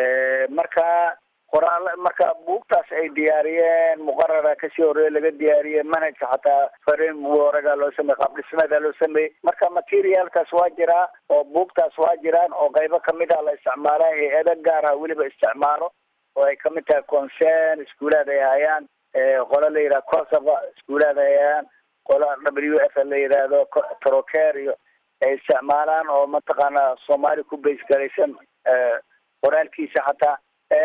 marka qoraal marka buugtaas ay diyaariyeen muqarara kasii horeeye laga diyaariyey manhajka xataa farin waragaa loo sameeyey qaab dhismeeda loo sameeyey marka materialkaas waa jiraa oo buugtaas waa jiraan oo qaybo kamid ah la isticmaala hay-ado gaar ah weliba isticmaalo oo ay kamid tahay concern iskuulaad ay hayaan qola la yidhaha cosova iskuulaad ay hayaan qola w f la yidhaahdo troker iyo ay isticmaalaan oo mataqaana soomaali ku base garaysan qoraalkiisa xataa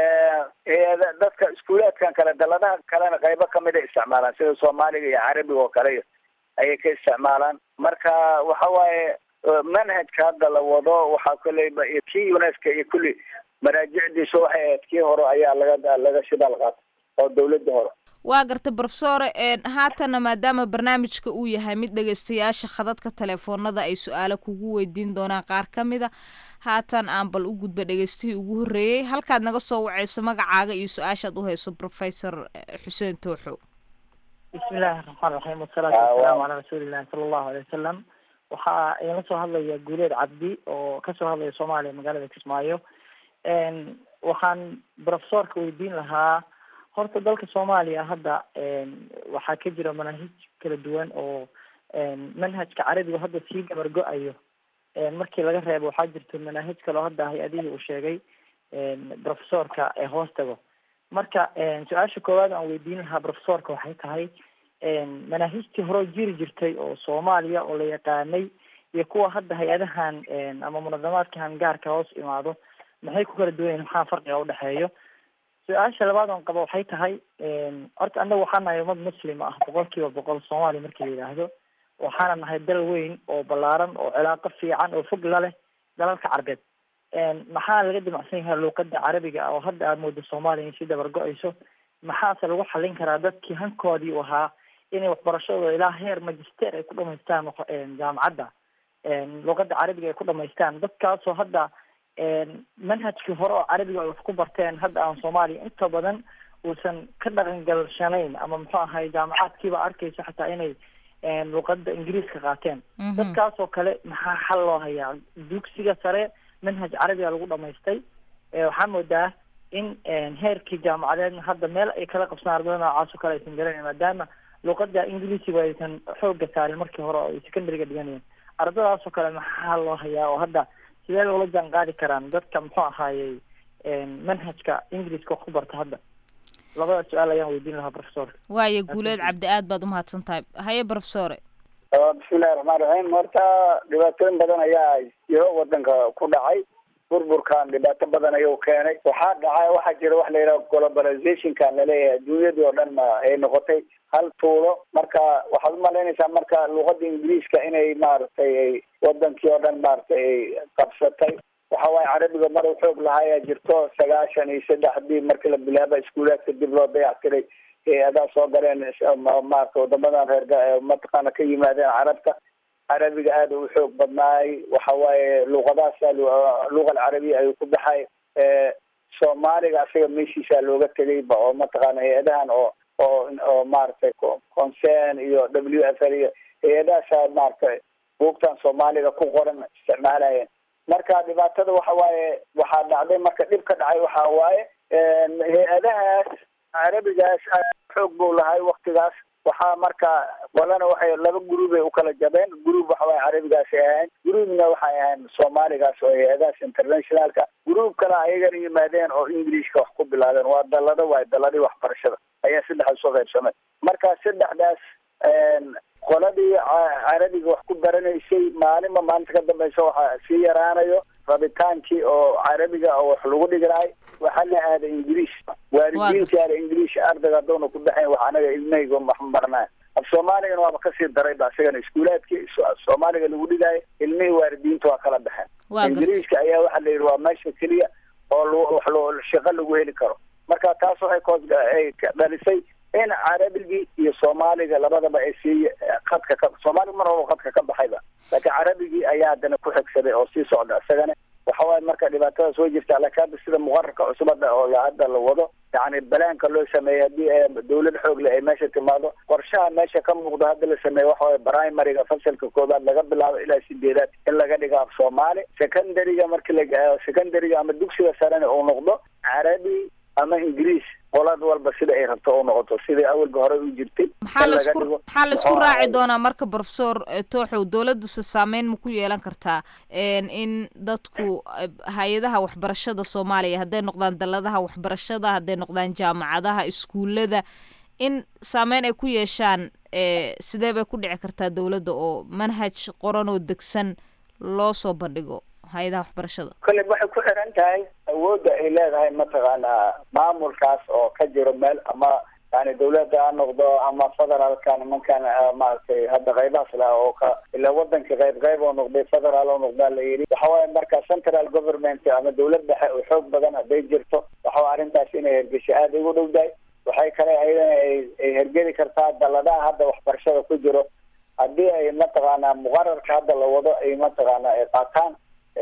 dadka iskuulaadkan kale daladaha kalena qaybo kamid a isticmaalaan sida soomaaliga iyo carabiga oo kale ayay ka isticmaalaan marka waxa waaye manhajka hadda la wado waxaa koleyba iyo kii unesco iyo kulli maraajicdiisa waxay ahayd kii hore ayaa laga laga shidaal qaatay oo dawladda hore waa gartay brofesore haatana maadaama barnaamijka uu yahay mid dhegeystayaasha khadadka teleefoonada ay su-aalo kugu weydiin doonaan qaar ka mid a haatan aan bal u gudba dhegeystihii ugu horreeyey halkaad naga soo waceyso magacaaga iyo su-aashaad u hayso professor xuseen tooxo bismillahi raxmaan raxiim wasalaatu wasalaamu calaa rasuulillahi sala allahu alay wasalam waxaa idinla soo hadlaya guuleed cabdi oo kasoo hadlaya soomaaliya magaalada kismaayo waxaan profesorka weydiin lahaa horta dalka soomaaliya hadda waxaa ka jira manaahij kala duwan oo manhajka carabiga hadda sii gabar go-ayo markii laga reebo waxaa jirta manaahij kaleo hadda hay-adihii uu sheegay profesorka ee hoos tago marka su-aasha koowaad aan weydiin lahaa profesorka waxay tahay manaahijtii hore jiri jirtay oo soomaaliya oo la yaqaanay iyo kuwa hadda hay-adahan ama munadamaadkan gaarka hoos imaado maxay ku kala duwan yihin maxaa farqiga udhexeeyo su-aasha labaad oon qabo waxay tahay horta annaga waxaa nahay ummad muslim ah boqol kiiba boqol soomaaliya markii la yidhaahdo waxaana nahay dal weyn oo ballaaran oo cilaaqo fiican oo fog la leh dalalka carbeed maxaa laga dimacsan yahay luuqada carabiga ah oo hadda aad moodo soomaaliya in si dabar go-ayso maxaase lagu xallin karaa dadkii hankoodii u ahaa inay waxbarashadooda ilaa heer magister ay ku dhamaystaan jaamacadda luuqada carabiga ay ku dhamaystaan dadkaasoo hadda manhajkii hore oo carabiga ay wax ku barteen hadda aan soomaaliya inta badan uusan ka dhaqan galshanayn ama muxuu ahay jaamacaadkiiba arkayso xataa inay luuqada ingiriiska qaateen dadkaasoo kale maxaa xal loo hayaa dugsiga sare manhaj carabiga lagu dhamaystay waxaa moodaa in heerkii jaamacadeedna hadda meel ay kala qabsaan ardada noocaas oo kale aysan garanayn maadaama luuqada ingiliisiga aysan xooga saarin markii hore oo ay secondary-ga dhiganayeen ardadaasoo kale maxaa loo hayaa oo hadda sidee loola jaan qaadi karaan dadka muxuu ahaayey manhajka ingiliiska wax ku barta hadda labada su-aal ayaan weydiin lahaa professor waayo guuleed cabdi aad baad umahadsan tahay haye professore bismillahi raxmaan raxiim horta dhibaatooyin badan ayaa jiro wadanka ku dhacay burburkan dhibaato badan ayuu keenay waxaa dhacay waxaa jira wax la yidhaha globalizationkan laleeyahay adduunyadii oo dhan ma ay noqotay hal tuulo marka waxaad umalaynaysaa marka luuqada ingiriiska inay maaragtay ay wadankii oo dhan maaragtay ay qabsatay waxa waaye carabiga mar u xoog lahaa ayaa jirto sagaashan iyo saddexdii markii la bilaaba iskuulaadka dib loo dayactiray hay-adaha soo galeen maarata wadamadan reer mataqaana ka yimaadeen carabta carabiga aada u xoog badnaay waxa waaye luuqadaasa luuqa alcarabiya ayuu ku baxay soomaaliga asaga meeshiisaa looga tegayba oo mataqaana hay-adahan oo oo oo maaragtay concern iyo w f l iyo hay-adahaasaa maaragtay buugtan soomaaliga ku qoran isticmaalayeen marka dhibaatada waxa waaye waxaa dhacday marka dhib ka dhacay waxa waaye hay-adahaas carabigaas xoog buu lahay waktigaas waxaa marka walana waxay laba gruubay ukala jabeen gruub waxa waaye carabigaasay ahayn gruubna waxay ahayn soomaaligaas oo hay-adahaas internationalka gruub kale ayagana yimaadeen oo ingiliishka wax ku bilaabeen waa dalado waay daladii waxbarashada ayaa saddexdaas soo qaybsamay marka saddexdaas qoladii carabiga wax ku baranaysay maalinba maalinta ka dambeysa waxaa sii yaraanayo rabitaankii oo carabiga oo wax lagu dhiganaay waxaa la aada ingiliish waalidiintii aada ingiliish ardayga haddowna ku baxayn wax anaga ilmahayga wax marnaa af soomaaligana waaba kasii daray ba isagana iskuulaadkii soomaaliga lagu dhigaayo ilmihii waalidiinta waa kala baxeen ingiliishka ayaa waxaa la yidhi waa meesha keliya oo wax loo shaqo lagu heli karo marka taas waxay koos ay dhalisay in carabigii iyo soomaaliga labadaba ay sii qadka ka soomaaliga mar horba qadka ka baxayba laakiin carabigii ayaa haddana ku xigsaday oo sii socda isagana waxa waaye marka dhibaatadaas way jirtaa laakiin hadda sida muqararka cusubada oo hadda la wado yacni balaanka loo sameeyey haddii dawlad xoog leh ay meesha timaado qorshaha meesha ka muuqdo hadda la sameeye waxa waye primariga fasalka koobaad laga bilaabo ilaa sideedaad in laga dhigo af soomaali secondaryga marki la secondaryga ama dugsiga sarena uu noqdo carabi ama ingiriis qolad walba sida ay rabto u noqoto sidai awalba horey u jirtay maxaa laisku maxaa laisku raaci doonaa marka professor tooxow dowladdasu saameyn ma ku yeelan kartaa in dadku hay-adaha waxbarashada soomaaliya hadday noqdaan daladaha waxbarashada hadday noqdaan jaamacadaha iskuullada in saameyn ay ku yeeshaan sidee bay ku dhici kartaa dowladda oo manhaj qoran oo degsan loo soo bandhigo hay-adaha waxbarashada kolley waxay ku xiran tahay awoodda ay leedahay mataqaanaa maamulkaas oo ka jiro meel ama yani dawladda ha noqdo ama federaalka nimankan maaragtay hadda qaybahaas laha oo ka ila wadanka qayb qayb oo noqday federaal oo noqdaa la yidhi waxa waaye marka central government ama dawlad dhexe oo xoog badan hadday jirto waxa waa arrintaas inay hergesho aada ugu dhowdahay waxay kale ayadana ay hergeli kartaa daladaha hadda waxbarashada ku jiro haddii ay mataqaanaa muqararka hadda la wado ay mataqaanaa ay qaataan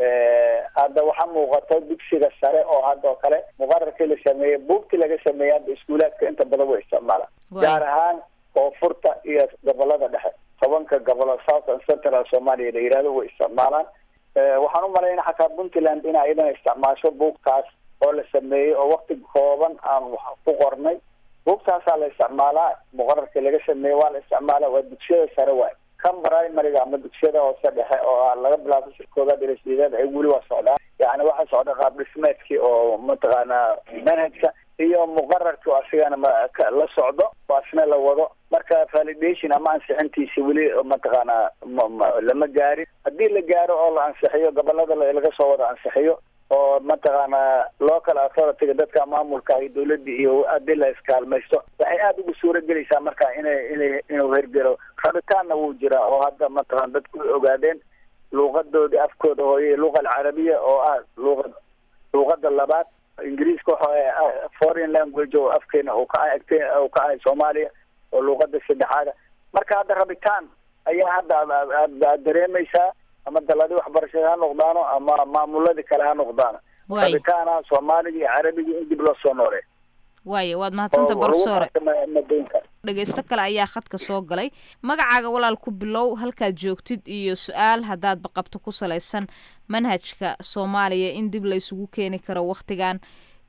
hadda waxaa muuqato dugsiga sare oo hadda oo kale muqararkii la sameeyey buugtii laga sameeyey hadda iskuulaadka inta badan way isticmaalaan gaar ahaan koonfurta iyo gobolada dhexe tobanka gobolo south and central somalia la yihahdo way isticmaalaan waxaan u malayna xataa puntland in ayadana isticmaasho buugtaas oo la sameeyey oo wakti kooban aan wax ku qornay buugtaasaa la isticmaalaa muqararkii laga sameeyey waa la isticmaala waa dugsiyada sare waay kan primariga ama dugsiyada hoose dhexe oo laga bilaabo sir koobaad ila sideed ay weli waa socdaan yani waxaa socda qaab dhismeedkii oo mataqaanaa manhajka iyo muqararku asigana la socdo oo asna la wado marka validation ama ansixintiisi weli mataqaanaa lama gaarin haddii la gaaro oo la ansixiyo gobolada laga soo wada ansixiyo oo mataqaanaa local authority-ga dadka maamulka iyo dawladda iyo haddii la iskaalmaysto waxay aada ugu suura gelaysaa marka inay inay inuu hergelo rabitaanna wuu jiraa oo hadda mataqana dadku way ogaadeen luuqadoodii afkooda hooye luqa alcarabiya oo ah luuqad luuqada labaad ingiriiska waxa foreign language oo afkeena uu ka uu ka ahay soomaaliya oo luuqada saddexaada marka hadda rabitaan ayaa hadda aad dareemaysaa ama daladii waxbarashada ha noqdaano ama maamuladii kale ha noqdaano rabitaana soomaaliga iyo carabiga in dib loo soo noolee waaya waad mahadsanta barofesore dhegeysto kale ayaa khadka soo galay magacaaga walaal ku bilow halkaad joogtid iyo su-aal haddaadba qabto ku salaysan manhajka soomaaliya in dib la isugu keeni karo wakhtigan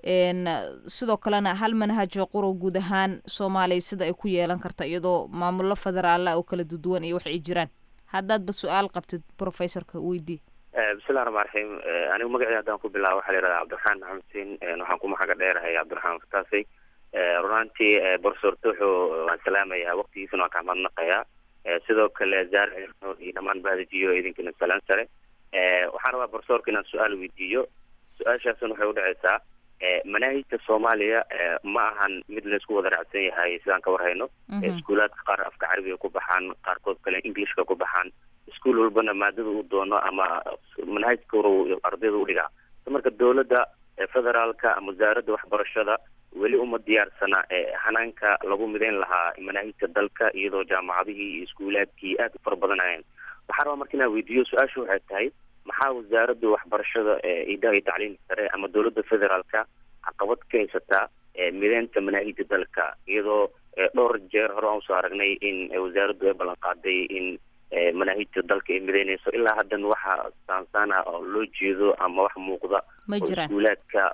sidoo kalena hal manhajoo quro guud ahaan soomaaliya sida ay ku yeelan karta iyadoo maamullo federaala oo kala duduwan iyo wax ay jiraan haddaadba su-aal qabtid professorka weydii bismillahi raxmaan raxiim anigu magacii haddaan ku bilaabo waxaa la yihahdaa cabdiraxmaan maxamed xuseen waxaan ku maxaga dheerahay cabdiraxmaan fataasey runaantii borofesor tuuxo waan salaamayaa waqtigiisana waan kaxmadnaqayaa sidoo kale zaar iyo dhammaan bahdajiyo idinkana salaan sare waxaan rabaa borofesorka inaan su-aal weydiiyo su-aashaasna waxay udhaceysaa manaahijta soomaaliya ma ahan mid laysku wada raacsan yahay sidaan ka warhayno iskuulaadka qaar afka carabiga ku baxaan qaarkood kale englishka ku baxaan iskuol walbana maadada uu doono ama manhajka ur ardayda udhigaa marka dowladda federaalka ama wasaaradda waxbarashada weli uma diyaarsana hanaanka lagu midayn lahaa manaahijta dalka iyadoo jaamacadihii iyo iskuulaadkii aad u fara badanayeen waxaa rabaa marka inaan weydiiyo su-aasha waxay tahay maxaa wasaaradda waxbarashada idaha iyo tacliimka sare ama dowladda federaalka caqabad ka haysataa mideynta manaahijta dalka iyadoo dhowr jeer hore aan usoo aragnay in wasaaraddu ay ballan qaaday in manaahijta dalka ay mideynayso ilaa haddana waxa saansaan ah oo loo jeedo ama wax muuqda oo iskuulaadka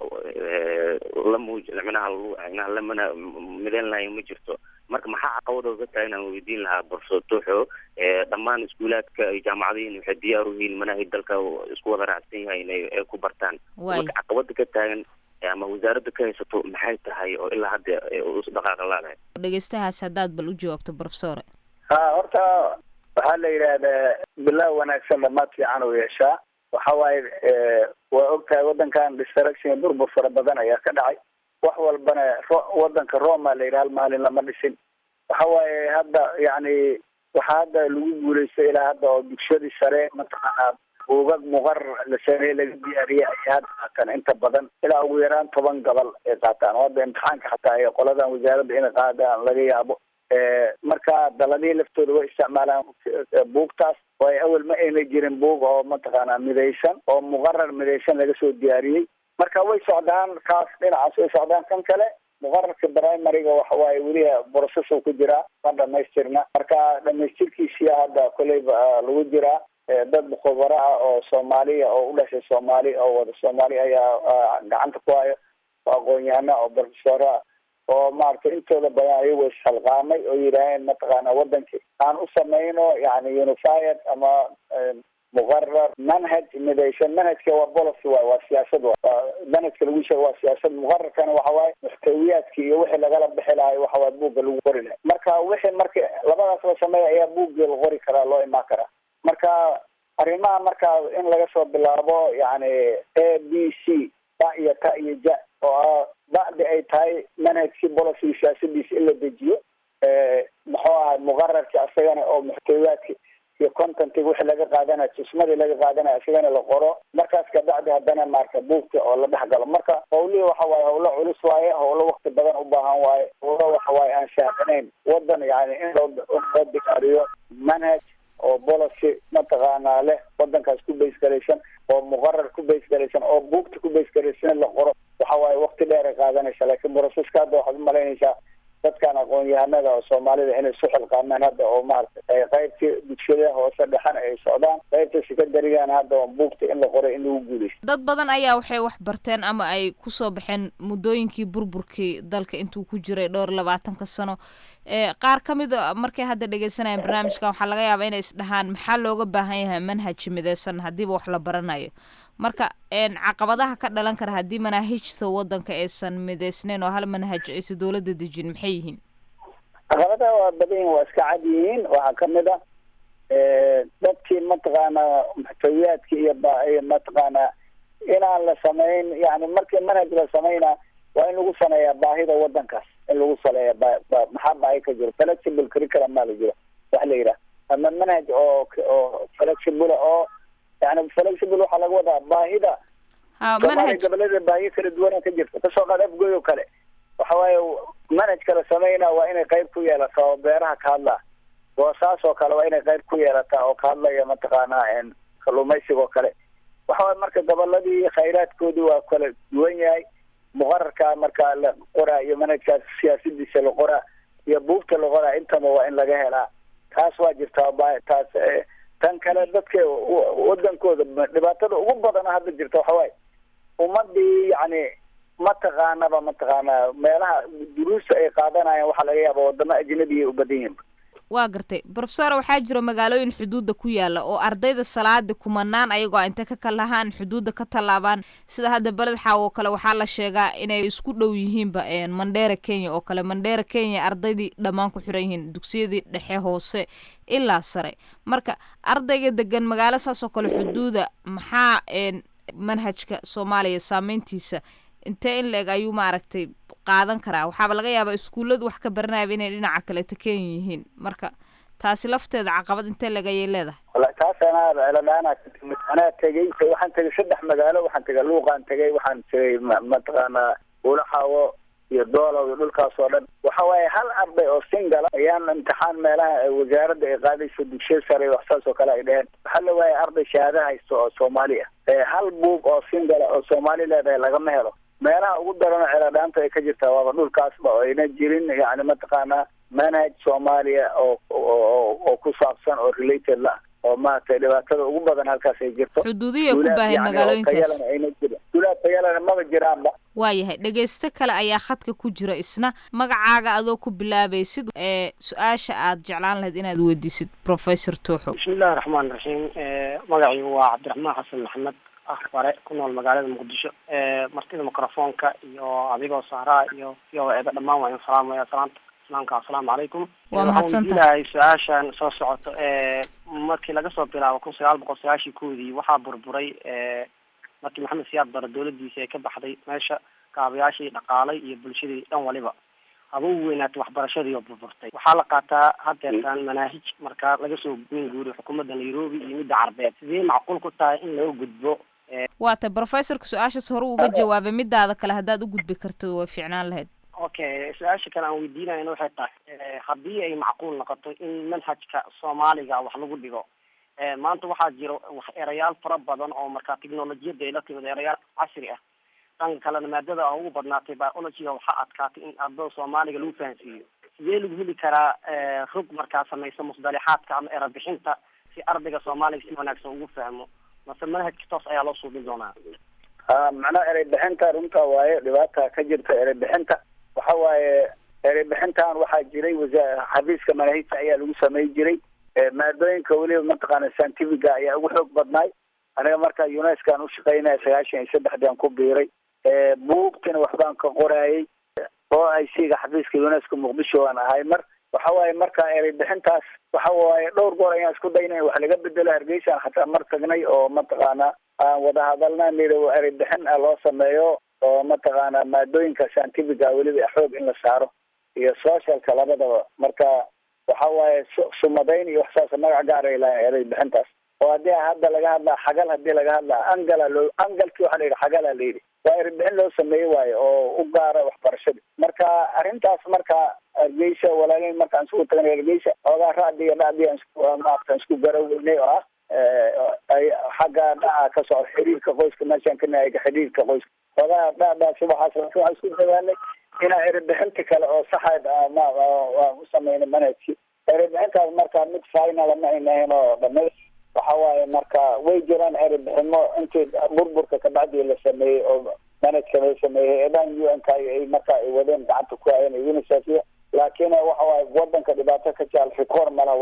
la muuj micnaha micnaha lamana mideyn lahayn ma jirto marka maxaa caqabada uga tahay inaan weydiin lahaa borso tuuxo dhammaan iskuulaadka iyo jaamacadihiin waxay diyaar u yihiin manaahij dalka isku wada raacsan yahay inay ay ku bartaan marka caqabada ka taagan ama wasaaradda ka haysato maxay tahay oo ilaa hadda dhaqaaqa laadahay dhegeystahaas haddaad bal u jawaabto profesore ha horta waxaa la yidhaahdaa bilow wanaagsan dhamaad fiican u yeeshaa waxa waaye waa ogtahay waddankan distraction burbur fara badan ayaa ka dhacay wax walbana wadanka roma la yidhaha hal maalin lama dhisin waxa waaye hadda yacni waxaa hadda lagu guuleystay ilaa hadda oo dugshadii sare mataqaanaa buugag muqarar la sameeye laga diyaariyay ayay hadda qaataan inta badan ilaa ugu yaraan toban gobol ay qaataan oo hadda imtixaanka xataa ay qoladan wasaaradda inay qaadaan laga yaabo marka daladihii laftooda way isticmaalaan buugtaas oo ay awel ma ayna jirin buug oo mataqaanaa midaysan oo muqarar midaysan laga soo diyaariyey marka way socdaan kaas dhinacaas way socdaan kan kale muqararka primariga waxa waaye weli process ku jiraa ma dhamaystirna marka dhamaystirkiisiya hadda koleyba lagu jiraa dad khubaro ah oo soomaaliya oo u dhashay soomaali oo wada soomaali ayaa gacanta ku hayo oo aqoon-yahana oo profesora oo maaragtay intooda badan ayago ishalqaamay oo yidhaaheen mataqaana wadankii aan u samayno yani unified ama muqarar manhaj midaysan manhajka waa policy waay waa siyaasad wa manhajka lagu sheego waa siyaasad muqararkana waxa waaye muxtawiyaadki iyo wixii lagala bixi lahay waxa waaye buugga lagu qori lahay marka wixii marka labadaas la sameeya ayaa buuggii la qori karaa loo imaan karaa marka arrimaha marka in laga soo bilaabo yani a b c ba iyo ta iyo ja oo ah bacdi ay tahay manhajkii policy siyaasadiisa in la dejiyo muxuu ahay muqararki asagana oo muxtawiyaadki iyo contentig wixii laga qaadanayo tusmadii laga qaadanayo isagana la qoro markaas kabacdi haddana maarka buugta oo la dhex galo marka hawlihii waxa waaye hawlo culus waaye hawlo wakti badan u baahan waaye hawlo waxa waaye aan shaacinayn wadan yani in loo loo diyaariyo manhaj oo policy mataqaanaa leh wadankaas ku base garaysan oo muqarar ku base garaysan oo buugta ku base garaysan la qoro waxa waaye wakti dheer ay qaadanaysa laakiin broseska hadda waxaad umalaynaysaa dadkan aqoon-yahanada oo soomaalida inay su xilqaamaan hadda oo maaragtay qaybtii dugsiyada hoose dhexan ay socdaan qaybta secondarygan hadda oo buugta in la qoray in lagu guuleysto dad badan ayaa waxay wax barteen ama ay kusoo baxeen muddooyinkii burburkii dalka intuu ku jiray dhowr labaatanka sano qaar ka mid a markay hadda dhegeysanayaan barnaamijkan waxaa laga yaabaa inay isdhahaan maxaa looga baahan yahay manhaj mideysan haddiiba wax la baranayo marka caqabadaha ka dhalan kara haddii manaahijta wadanka aysan midaysnayn oo hal manhaj aysan dowladda dejin maxay yihiin caqabadaha waa badan yihin waa iska cad yihiin waxaa kamid a dadkii mataqaanaa muxtawiyaadki iyo iyo mataqaanaa inaan la samayn yani markii manhaj la samayna waa in lagu saneeyaa baahida wadankaas in lagu saleeya maxaa baahi ka jiro flexible curriculum maa la jiro wax la yidhaha ama manhaj oo oo flexible oo yani flexible waxaa laga wadaa baahida soomaaliya goboleeda baahiyo kala duwana ka jirta kasoo qaad afgoy oo kale waxa waaye manhajka la sameyna waa inay qayb ku yeelataa oo beeraha ka hadlaa goosaas oo kale waa inay qayb ku yeelataa oo ka hadlaya mataqaanaa kalluumaysiga oo kale waxa waye marka goboladii khayraadkoodii waa kala duwan yahay muqararka marka la qoraa iyo manhajkaas siyaasadiisa la qoraa iyo buugta la qoraa intaba waa in laga helaa taas waa jirtaa taas tan kale dadka wadankooda dhibaatada ugu badana hadda jirta waxa waaye ummadii yani mataqaanaba mataqaanaa meelaha duruusta ay qaadanayaan waxaa laga yaaba wadamo ajnabiya u badan yihin waa gartay brofesor waxaa jira magaalooyin xuduudda ku yaala oo ardayda salaada kumanaan ayagoo inta ka kalahaan xuduudda ka tallaabaan sida hadda beled xaaw oo kale waxaa la sheegaa inay isku dhow yihiinba mandheera kenya oo kale mandheera kenya ardaydii dhammaan ku xiran yihiin dugsiyadii dhexe hoose ilaa sare marka ardayga degan magaalo saas oo kale xuduuda maxaa manhajka soomaaliya saameyntiisa intee in la-eg ayuu maaragtay qaadan karaa waxaaba laga yaabaa iskuulladu wax ka baranayaba inay dhinaca kaleeta kenya yihiin marka taasi lafteeda caqabad intee leg ayay leedahay wala taas anaa celadhaana ka timid anaa tegey waxaan tegay saddex magaalo waxaan tegay luuqaan tegay waxaan tegay mataqaanaa ulaxaawo iyo doolow iyo dhulkaas oo dhan waxa waaye hal arday oo singala ayaan imtixaan meelaha wasaaradda ay qaadayso dugsiya sare wax saas oo kale ay dheheen waxaa la waaya arday shahaado haysto oo soomaali ah hal buug oo singala oo soomaali leedahay lagama helo meelaha ugu daranoo celadhaanta ay ka jirtaa waaba dhulkaasba oo ayna jirin yani mataqaanaa manhaj soomaaliya oo oo ku saabsan oo related la oo maaragtay dhibaatada ugu badan halkaas ay jirto xuduudiya ku baahan magaalooyinkaas ayna jirin dulaad tayalana maba jiraanba waayahay dhegaysto kale ayaa khadka ku jira isna magacaaga adoo ku bilaabaysid ee su-aasha aad jeclaan lahayd inaad weydiisid professor tooxo bismillahi raxmaan raxiim magacaygu waa cabdiraxmaan xasan maxamed ah bare ku nool magaalada muqdisho martida microfoonka iyo adigoo sahraa iyo iyo eeba dhammaan waa in salaamaya salaanta islaamka assalaamu calaykum waa mahadsantahay waxaan weydiinahay su-aashan soo socoto markii laga soo bilaabo kun sagaal boqol sagaashii koodii waxaa burburay markii maxamed siyaad bare dowladiisa ay ka baxday meesha kaabayaashii dhaqaalay iyo bulshadii dhan waliba haba u weynaatay waxbarashadii oo burburtay waxaa la qaataa hadeertaan manaahij markaa laga soo goyn guuriyo xukuumadda nairobi iyo midda carbeed sidee macquul ku tahay in laga gudbo waa tay professorka su-aashaas hore uga jawaabay midaada kale haddaad u gudbi karto way fiicnaan lahayd okay su-aasha kale aan weydiinayna waxay tahay haddii ay macquul noqoto in manhajka soomaaliga wax lagu dhigo maanta waxaa jira wax erayaal fara badan oo markaa technolojiyadda ay la timid erayaal casri ah dhanka kalena maadada ugu badnaatay biologyga waxaa adkaatay in ardada soomaaliga lagu fahansiiyo sidee lagu heli karaa rog markaa samaysa musdalixaadka ama erabixinta si ardayga soomaaliga si wanaagsan ugu fahmo mase manhajka toos ayaa loo suubin doonaa ha macnaha erey bixinta runta waaye dhibaata ka jirta erey bixinta waxa waaye erey bixintan waxaa jiray wasa xafiiska manaahijta ayaa lagu samey jiray maadooyinka weliba mataqaana scientifica ayaa ugu xoog badnaay aniga markaa unescan ushaqeynaya sagaashan iyo saddexdian ku biiray buugtina waxbaan ka qoraayay oo i c ga xafiiska unesco muqdisho aan ahay mar waxa waaye marka erey bixintaas waxa waaye dhowr goor ayaan isku daynay wax laga bedelo hargeysaan xataa mar tagnay oo mataqaana aan wada hadalna niri erey bixin ah loo sameeyo oo mataqaana maadooyinka scientifica weliba xoog in la saaro iyo socialka labadaba marka waxa waaye sumadayn iyo waxsaas magac gaar ay lahayn erey bixintaas oo haddii hadda laga hadlaa xagal hadii laga hadlaa angala loo angalki waxa la yidhi xagala la yidhi waa erbixin loo sameeyey waayo oo u gaara waxbarashada marka arrintaas marka hargeysa walaalayn markaan isku tagnay hargeysa oogaa racdi iyo dhacdi maaratan isku garaweynay oo ah ay xagga dhaca ka socda xiriirka qoyska meeshaan ka nahay xiriirka qoyska oogaa dhacdaa subaxaas waxaan isku dadaalnay inaa erebixinta kale oo saxayd ma waan u sameynay manhajki erebixintaas marka mid final ma ayna ahayn oo dhamays waxa waaye marka way jiraan erebiximo intii burburka kabacdii la sameeyey oo manhajka la sameeyey eedan u n k ay marka ay wadeen gacanta ku hayeen unicef iyo laakiin waxa waaye wadanka dhibaato ka jaal rikoor malaha wadanka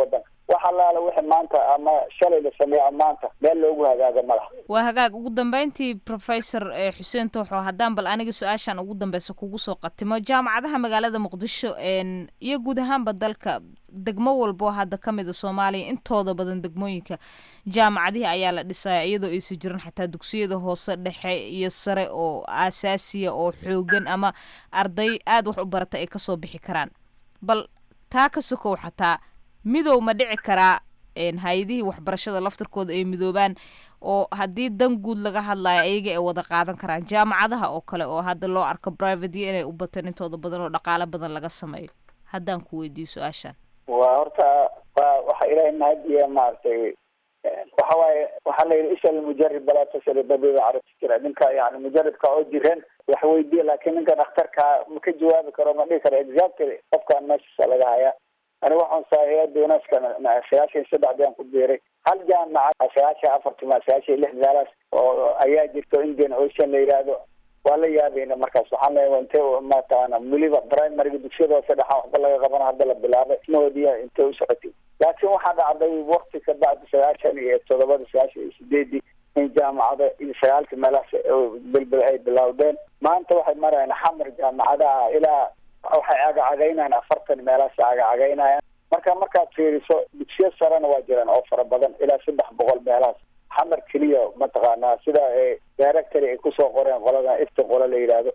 wax allaala wixii maanta ama shalay la sameeyo ama maanta meel loogu hagaaga ma laha waa hagaag ugu dambeyntii professor eh, xuseen tooxo haddaan bal aniga su-aashan ugu dambeysa kugu soo qatimo jaamacadaha magaalada muqdisho en iyo guud ahaanba dalka degmo walbo hadda ka mid a soomaaliya intooda badan degmooyinka jaamacadihii ayaa la dhisaya iyadoo aysan jirin xataa dugsiyada hoose dhexe iyo sare oo aasaasiya oo xoogan ama arday aada wax u barata ay kasoo bixi karaan bal taa ka sokow xataa midow ma dhici karaa en hay-adihii waxbarashada laftirkooda ay midoobaan oo haddii dan guud laga hadlayo ayaga ay wada qaadan karaan jaamacadaha oo kale oo hadda loo arko private iyo inay u bateen intooda badan oo dhaqaalo badan laga sameeyo haddaan ku weydiiyo su-aashan waa horta waa waxa ilaahay mahadiya maaragtay waxa waaye waxaa la yidhi isha almujarib balaa tasal dabiiba carabti jira ninka yani mujaribka oo jiran wax weydiiya laakiin ninka dhakhtarka ma ka jawaabi karo ma dhihi karo exactly qofkaan meeshaasa laga hayaa ani waxaan saahiyada unesco sagaashan saddexdii aan ku biiray hal jaamaca sagaashan afarti ma sagaashan lix meelaas oo ayaa jirto indian ocean la yidhaahdo waa la yaabayna markaas waxaan leeyahay inte mataqaana weliba primaryga dugsiyada hoose dhexaan waxba laga qabana hadda la bilaabay ismahoodiya intay u socotay laakiin waxaa dhacday wakti ka bacdi sagaashan iyo toddobada sagaashan iyo sideedii in jaamacada iyo sagaalka meelahaas belbel ay bilowdeen maanta waxay marayaan xamar jaamacadaha ilaa waxay agacagaynayaan afartan meelahaas agacagaynayaan marka markaad fiiriso dugsiyo sarena waa jiraan oo fara badan ilaa saddex boqol meelahaas xamar keliya mataqaanaa sida directory ay kusoo qoreen qoladan ifti qola la yidhaahdo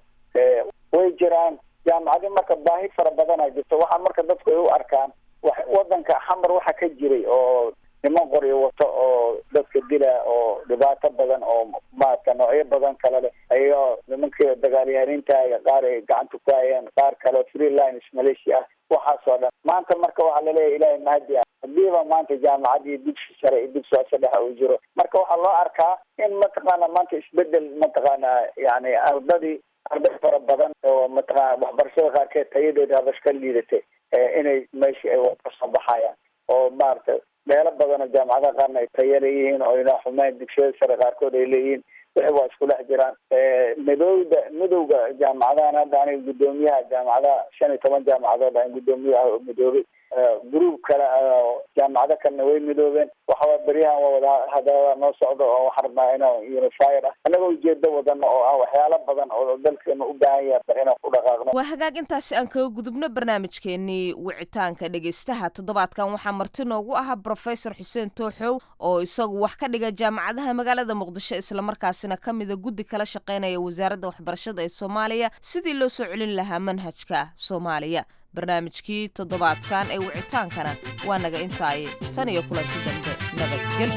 way jiraan jaamacadi marka baahi fara badana jirto waxaa marka dadku ay u arkaan wa wadanka xamar waxa ka jiray oo niman qoryo wato oo dadka dila oo dhibaato badan oo maarata noocyo badan kale leh ayao nimankii dagaalyahaniinta qaar ay gacanta ku hayeen qaar kale freelines malaysia ah waxaasoo dhan maanta marka waxaa laleeyahay ilaahay mahadi ah hadiiba maanta jaamacadii dugsi sare iyo dugsi hoose dhexa uu jiro marka waxaa loo arkaa in mataqaana maanta isbedel mataqaana yani ardadii arday fara badan oo mataqaana waxbarashada qaarkeed tayadeeda habash ka liidatay inay meesha ay kasoo baxayaan oo maarata meelo badan oo jaamacadaha qaarna ay taya leeyihiin oo ina xumeyn dugsiyada sare qaarkood ay leeyihiin wixii waa isku dhex jiraan midowda midowga jaamacadahan hadda aniga guddoomiyaha jaamacadaha shan iyo toban jaamacadood aan guddoomiyaha oo midoobay group kale jaamacado kalena way midoobeen waxawaa beryahan waa wada hadalada noo socdo oo waxaan rabnaa inaan unified ah annagoo ujeedo wadano oo ah waxyaalo badan oo dalkeena u baahan yahay bar inaan ku dhaqaaqno waa hagaag intaasi aan kaga gudubno barnaamijkeenii wicitaanka dhegeystaha toddobaadkan waxaa marti noogu ahaa brofesor xuseen tooxow oo isagu wax ka dhiga jaamacadaha magaalada muqdisho islamarkaasina ka mida guddi kala shaqeynaya wasaaradda waxbarashada ee soomaaliya sidii loo soo celin lahaa manhajka soomaaliya barnaamijkii toddobaadkan ee wicitaankana waa naga intaaye tan iyo kulanti dambe nabadgel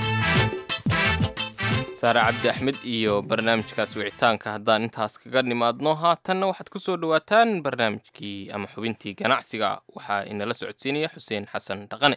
saare cabdi axmed iyo barnaamijkaas wicitaanka haddaan intaas kaga nimaadno haatanna waxaad ku soo dhowaataan barnaamijkii ama xubintii ganacsiga waxaa inala socodsiinaya xuseen xasan dhaqane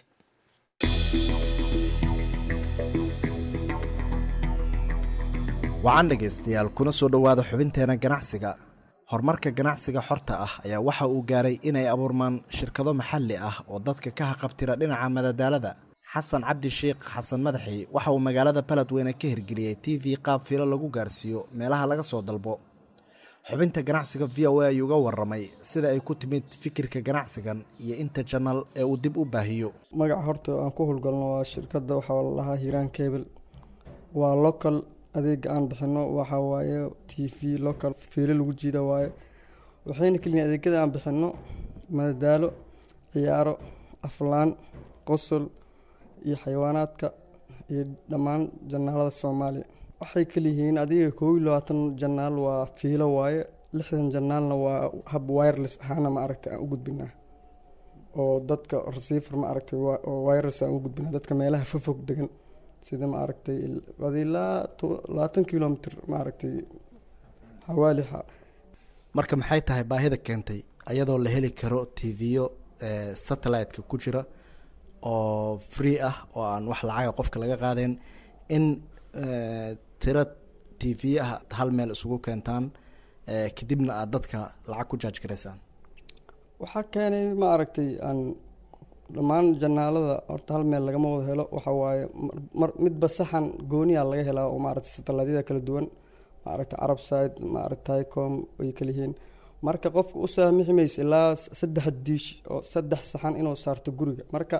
wacan dhegaystayaal kuna soo dhowaada xubinteena ganacsiga horumarka ganacsiga xorta ah ayaa waxa uu gaaray inay abuurmaan shirkado maxalli ah oo dadka ka haqabtira dhinaca madadaalada xasan cabdi sheikh xasan madaxi waxa uu magaalada baledweyne ka hirgeliyey t v qaab filo lagu gaarsiiyo meelaha laga soo dalbo xubinta ganacsiga v o a ayuu uga waramay sida ay ku timid fikirka ganacsigan iyo inta janal ee uu dib u baahiyo magaca horta aan ku howlgalno waa shirkadda waxaa la dhahaa hiiraan cable waa local adeega aan bixino waxaa waaye t v local fiilo lagu jiida waaye waxayna keliyiin adeegyada aan bixino madadaalo ciyaaro aflaan qosol iyo xayawaanaadka iyo dhammaan janaalada soomaaliya waxay kaliyihiin adiga koob iyo labaatan janaal waa fiilo waaye lixdan janaalna waa hab wireless ahaana ma aragtay aan u gudbinaa oo dadka receiver ma aragtay oo wireless aan u gudbinaa dadka meelaha fofog degan sida ma aragtay ilaa labaatan kilomitr ma aragtay xawaalixa marka maxay tahay baahida keentay ayadoo la heli karo tv-yo satellite-ka ku jira oo free ah oo aan wax lacaga qofka laga qaadeen in tiro t v ah hal meel isugu keentaan kadibna aada dadka lacag ku jaaj garaysaan waxaa keenay ma aragtay aan dhammaan janaalada horta hal meel lagama wada helo waxa waaye mar midba saxan gooniya laga helaa oo maaragtay satelaadyada kala duwan maaragtay carab side maaragtay ticom ay kala yihiin marka qofka u saamixi mayso ilaa saddex diish oo saddex saxan inuu saarto guriga marka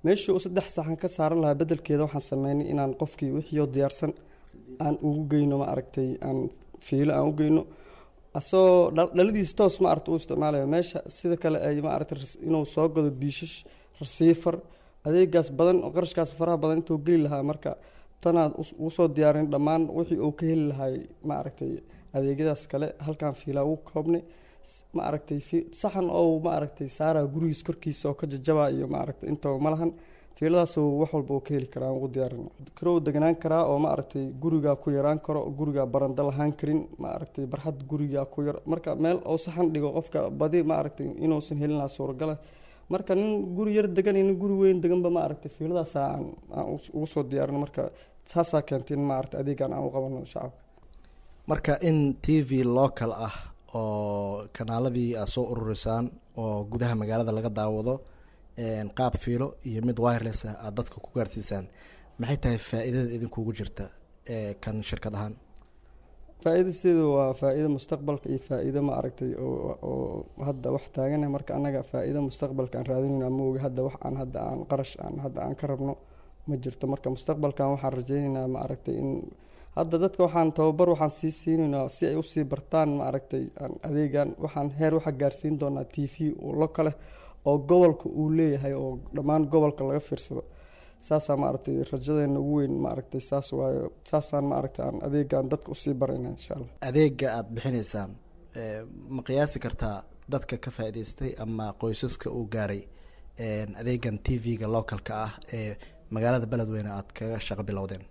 meeshii uu saddex saxan ka saaran lahaa bedelkeeda waxaan sameynay inaan qofkii wixiioo diyaarsan aan ugu geyno ma aragtay aan fiilo aan u geyno asagoo dhaladiisa toos ma aragta u isticmaalayo meesha sida kale ay ma aragtay inuu soo gado diishash rasiifar adeegaas badan oo qarashkaas faraha badan intuu geli lahaa marka tanaad ugu soo diyaarin dhammaan wixii uu ka heli lahay ma aragtay adeegyadaas kale halkaan fiilaa ugu koobnay ma aragtay saxan oo ma aragtay saaraa gurigiis korkiisa oo ka jajabaa iyo ma aragtay intaba ma lahan fiiladaasuu wax walba uu ka heli karaa aan ugu diyaarin karow deganaan karaa oo ma aragtay gurigaa ku yaraan karo gurigaa baranda lahaan karin ma aragtay barxad gurigaa ku yar marka meel oo saxan dhigo qofka badi ma aragtay inuusan helin lahaa suuragala marka nin guri yar degan iyo nin guri weyn deganba ma aragtay fiiladaasa aan aan ugu soo diyaarin marka saasaa keentay in ma aragtay adeegaan aan u qabano shacabka marka in t v local ah oo kanaaladii aad soo ururisaan oo gudaha magaalada laga daawado qaab fiilo iyo mid wireless ah aada dadka ku gaarsiisaan maxay tahay faa-iidada idinkugu jirta kan shirkad ahaan faa-iida sideedu waa faa-iido mustaqbalka iyo faa-iido ma aragtay oo hadda wax taagana marka annaga faa-iido mustaqbalka aan raadinayno ama ogi hadda wax aan hadda aan qarash aan hadda aan ka rabno ma jirto marka mustaqbalkan waxaan rajeynaynaa ma aragtay in hadda dadka waxaan tababar waxaan sii siinaynaa si ay usii bartaan ma aragtay adeegan waxaan heer waxaa gaarsiin doonaa t v lo kale oo gobolka uu leeyahay oo dhammaan gobolka laga fiirsado saasaa ma aragtay rajadeena ugu weyn ma aragtay saas waayo saasaan ma aragtay aan adeegan dadka usii barayna insha allah adeega aada bixinaysaan ma qiyaasi kartaa dadka ka faa-iideystay ama qoysaska uu gaaray adeegan t v-ga localka ah ee magaalada beledweyne aada kaga shaqo bilowdeen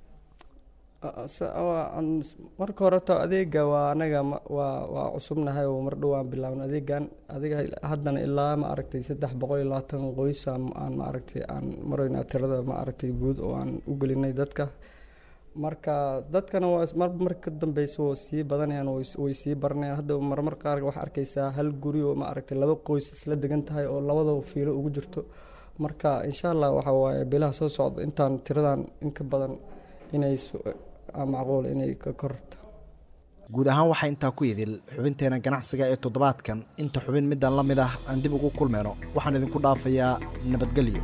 marka horeto adeega waa anaga waa waa cusubnahay oo mar dhowaan bilaabno adeegan adiga haddana ilaa ma aragtay saddex boqol iyo labaatan qoys aan ma aragtay aan marayna tirada ma aragtay guud oo aan u gelinay dadka marka dadkana waa mar mar ka dambeysa oo sii badanayaan way sii baranayaan hadda marmar qaar waxaa arkaysaa hal guri oo ma aragtay laba qoys isla degan tahay oo labadaba fiilo ugu jirto marka insha allah waxa waaye bilaha soo socda intaan tiradan in ka badan inay macquul inay ka korto guud ahaan waxaa intaa ku idil xubinteena ganacsiga ee toddobaadkan inta xubin midaan la mid ah aan dib ugu kulmayno waxaan idinku dhaafayaa nabadgelyo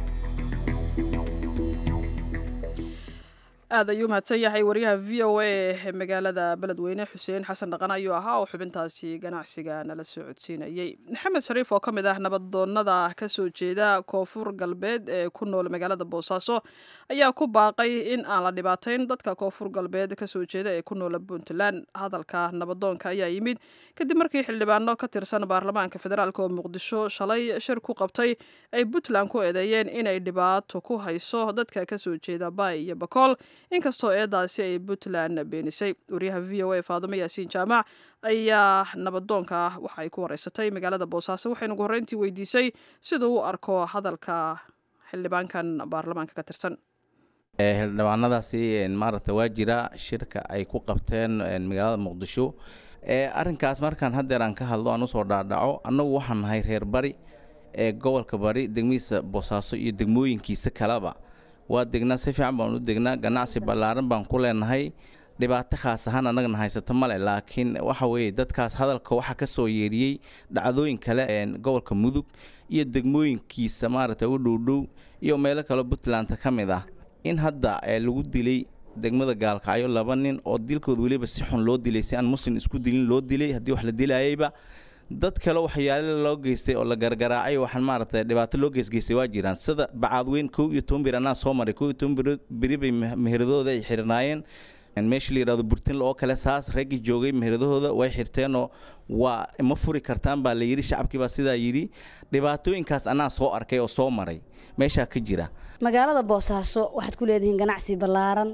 aad ayuu mahadsan yahay wariyaha v o a ee magaalada beledweyne xuseen xasan dhaqan ayuu ahaa oo xubintaasi ganacsiga nala soo codsiinayey maxamed shariif oo ka mid ah nabadoonnada ka soo jeeda koonfur galbeed ee ku nool magaalada boosaaso ayaa ku baaqay in aan la dhibaatayn dadka koonfur galbeed kasoo jeeda ee ku noola puntland hadalka nabadoonka ayaa yimid kadib markii xildhibaano ka tirsan baarlamaanka federaalk oo muqdisho shalay shir ku qabtay ay puntland ku eedeeyeen inay dhibaato ku hayso dadka kasoo jeeda baay iyo bakool inkastoo eedaasi ay puntland beenisay wariyaha v o a faadumo yaasiin jaamac ayaa nabadoonka waxa ay ku wareysatay magaalada boosaaso waxaynu ugu horreyntii weydiisay siduu u arko hadalka xildhibaankan baarlamaanka ka tirsan xildhibaanadaasi maaragta waa jira shirka ay ku qabteen magaalada muqdisho arrinkaas markaan haddeer aan ka hadlo aan usoo dhaadhaco annagu waxaan nahay reer bari ee gobolka bari degmadiisa boosaaso iyo degmooyinkiisa kaleba waa degnaa si fiican baan u degnaa ganacsi ballaaran baan ku leenahay dhibaato khaas ahaan annagana haysato male laakiin waxa weeye dadkaas hadalka waxaa ka soo yeeriyey dhacdooyin kale gobolka mudug iyo degmooyinkiisa maaragta u dhowdhow iyo meelo kaleo puntland ka mid ah in hadda lagu dilay degmada gaalkacyo laba nin oo dilkooda weliba si xun loo dilay si aan muslim isku dilin loo dilay haddii wax la dilayayba dad kale waxyaale loo geystay oo la gargaraacay waxaan maaragtay dhibaato loo geysgeystay waa jiraan sida bacaadweyn kow iyo toban bir anaa soo maray kow iyo toban bir beri bay meheradooda ay xirnaayeen meesha la yidhahdo burtinle oo kale saas raggii joogay meheradahooda way xirteenoo waa ma furi kartaan baa la yidhi shacabkii baa sidaa yidhi dhibaatooyinkaas anaa soo arkay oo soo maray meeshaa ka jira magaalada boosaaso waxaad ku leedihiin ganacsi ballaaran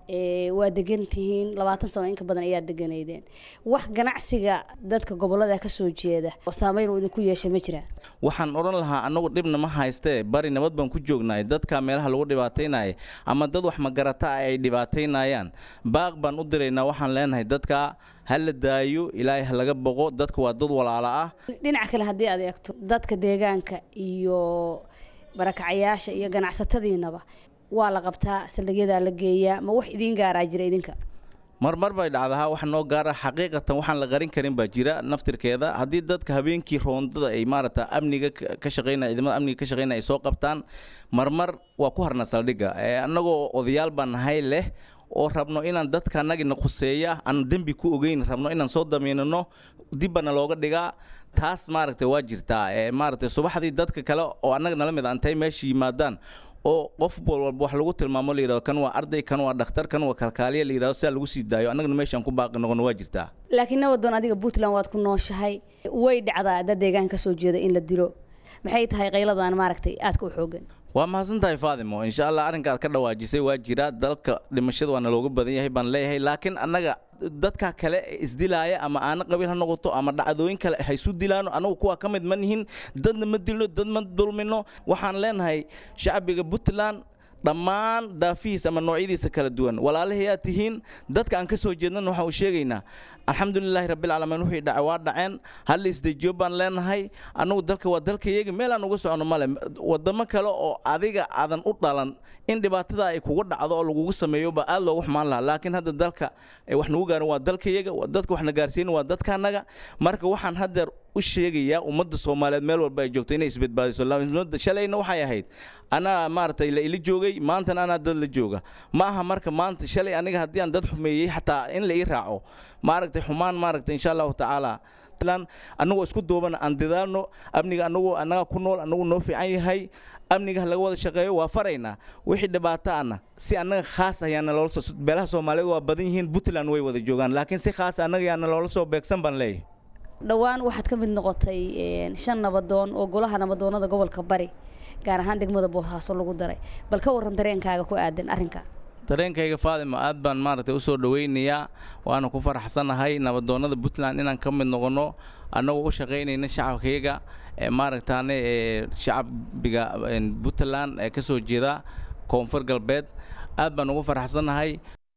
waa degan tihiin labaatan sano inka badan ayaa deganaydeen wax ganacsiga dadka gobolada kasoo jeeda oo saameyn uu idinku yeesha ma jiraan waxaan odhan lahaa annagu dhibna ma haystee bari nabad baan ku joognaay dadka meelaha lagu dhibaataynaya ama dad wax magarata ah ay dhibaataynayaan baaq baan u diraynaa waxaan leenahay dadka ha la daayo ilaahay ha laga boqo dadka waa dad walaala ah dhinaca kale haddii aad eegto dadka deegaanka iyo barakacayaasha iyo ganacsatadiinaba waa la qabtaa saldhigyadaa la geeyaa ma wax idiin gaaraa jira idinka marmar bay dhacdahaa wax noo gaara xaqiiqatan waxaan la qarin karin baa jira naftirkeeda haddii dadka habeenkii roondada ay maaragta amniga ka shaqeynaya ciidamada amniga ka shaqeynaya ay soo qabtaan marmar waa ku harna saldhigga annagoo odayaal baan nahay leh oo rabno inaan dadka annagina khuseeya aan dembi ku ogeyn rabno inaan soo damiinano dibbana looga dhigaa taas maaragtay waa jirtaa maaragtay subaxdii dadka kale oo annaga nala mid antay meesha yimaadaan oo qof walba wax lagu tilmaamo la yidhahdo kan waa arday kan waa dhakhtar kan waa kalkaaliya la yidhahdo sidaa lagu sii daayo annagana meeshaan ku baaqi noqono waa jirtaa laakiin nabadoon adiga puntland waad ku nooshahay way dhacdaa dad deegaan ka soo jeeda in la dilo maxay tahay qayladan maaragtay aadka u xoogan waa mahadsan tahay faadimo insha allah arrinka aad ka dhawaajisay waa jira dalka dhimashada waana looga badan yahay baan leeyahay laakiin annaga dadka kale isdilaaya ama aana qabiil ha noqoto ama dhacdooyin kale haysu dilaano annagu kuwaa ka mid ma nihin dadna ma dilno dad ma dulmino waxaan leenahay shacbiga puntland dhammaan daafihiis ama noocyadiisa kala duwan walaalahayaa tihiin dadka aan ka soo jeednana waxaan u sheegaynaa alxamdulilaahi rabbilcaalamiin wixii dhacay waa dhaceen hal la isdejiyo baan leenahay annagu dalka waa dalkayaga meel aan uga socono male wadamo kale oo adiga aadan u dhalan in dhibaatada ay kugu dhacdo oo lagugu sameeyo baa aad loogu xumaan lahaa laakiin hadda dalka wax nagu gaarin waa dalkayaga dadka wax na gaarsiin waa dadkaanaga marka waxaan haddeer u sheegayaa ummadda soomaaliyeed meel walba ay joogto inay isbadbaadiso shalayna waxay ahayd anaa maaragtay la ila joogay maantana anaa dad la jooga ma aha marka maanta shalay aniga haddii aan dad xumeeyey xataa in la ii raaco maaragtay xumaan maaragtay insha allahu tacaala annagoo isku duubana aan dadaalno amniga anagoo annaga ku nool annagu noo fiican yahay amniga laga wada shaqeeyo waa faraynaa wixii dhibaato ana si annaga khaas ayaana loola soo beelaha soomaaliyeed waa badan yihiin puntland way wada joogaan laakiin si khaas annaga yaana loola soo beegsan baan leeyahay dhowaan waxaad ka mid noqotay shan nabadoon oo golaha nabadoonada gobolka bari gaar ahaan degmada boosaaso lagu daray bal ka warran dareenkaaga ku aadan arrinka dareenkayga faadimo aad baan maaragtay u soo dhowaynayaa waana ku faraxsanahay nabadoonnada puntland inaan ka mid noqonno annagoo u shaqaynayna shacabkayaga ee maaragtaane ee shacbiga puntland ee ka soo jeeda koonfur galbeed aad baan ugu faraxsanahay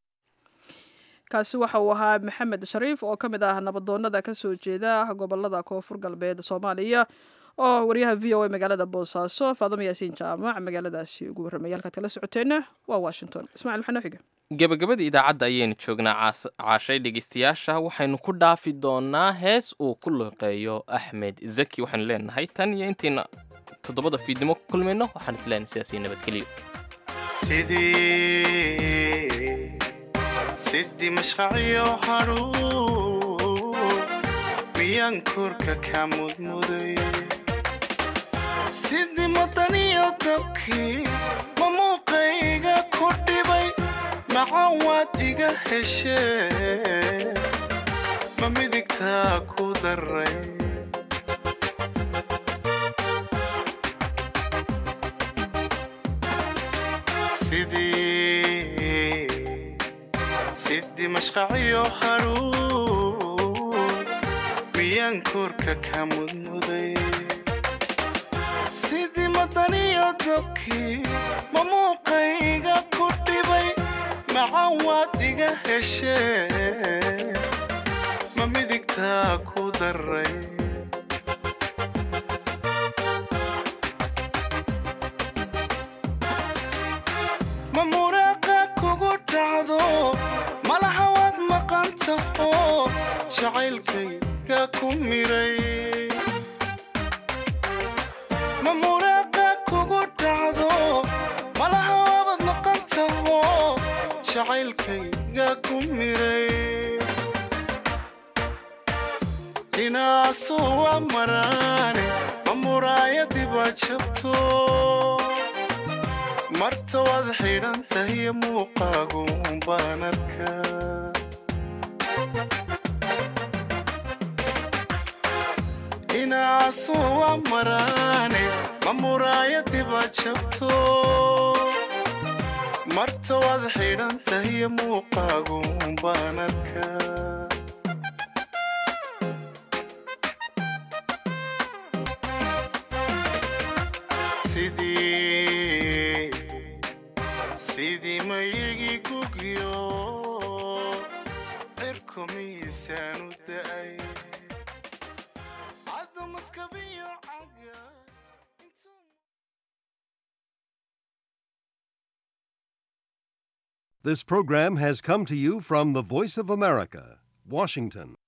kaasi waxa uu ahaa maxamed shariif oo ka mid ah nabadoonada ka soo jeeda gobolada koonfur galbeed soomaaliya oo wariyaha v o a magaalada boosaaso faadamo yaasiin jaamac magaaladaasi ugu warramaya halkaad kala socoteenna waa washington ismacil maxaa noo xiga gebagabada idaacadda ayaynu joognaa caashay dhegeystayaasha waxaynu ku dhaafi doonaa hees uu ku luqeeyo axmed zaki waxaynu leenahay tan iyo intayna toddobada fiidnimo ku kulmayno waxaan filayn sidaasi nabadgeliyo sidii mashqaciyo hadhuu miyaan korka ka mudmuday sidii madaniyo dabkii ma muuqayga ku dhibay macan waad iga heshee ma midigtaa ku daray sidii mashqaciyo hadhuu miyaan korka ka mudmuday sidii madaniyo dabkii ma muuqayga ku dhibay macan waad iga heshee ma midigtaa ku daray ma muraaqa kugu dhacdo malaha waad maqan taho jacaylkayga ku miray ma muraaqa kugu dhacdo malaha waabad maqan taho jacaylkayga ku miray inaasoo waa maraane ma muraayadiba jabto marta waad xidhan tahay muuqaagu baan arkaa inaasoo waa maraane ma muraayadiba jabto marta waad xidhan tahay muuqaagu baan arkaa sidii sidii mayigi gugyo cirku miisaanu da'ay cadamaskabiyo caga This program has come to you from the Voice of America, Washington.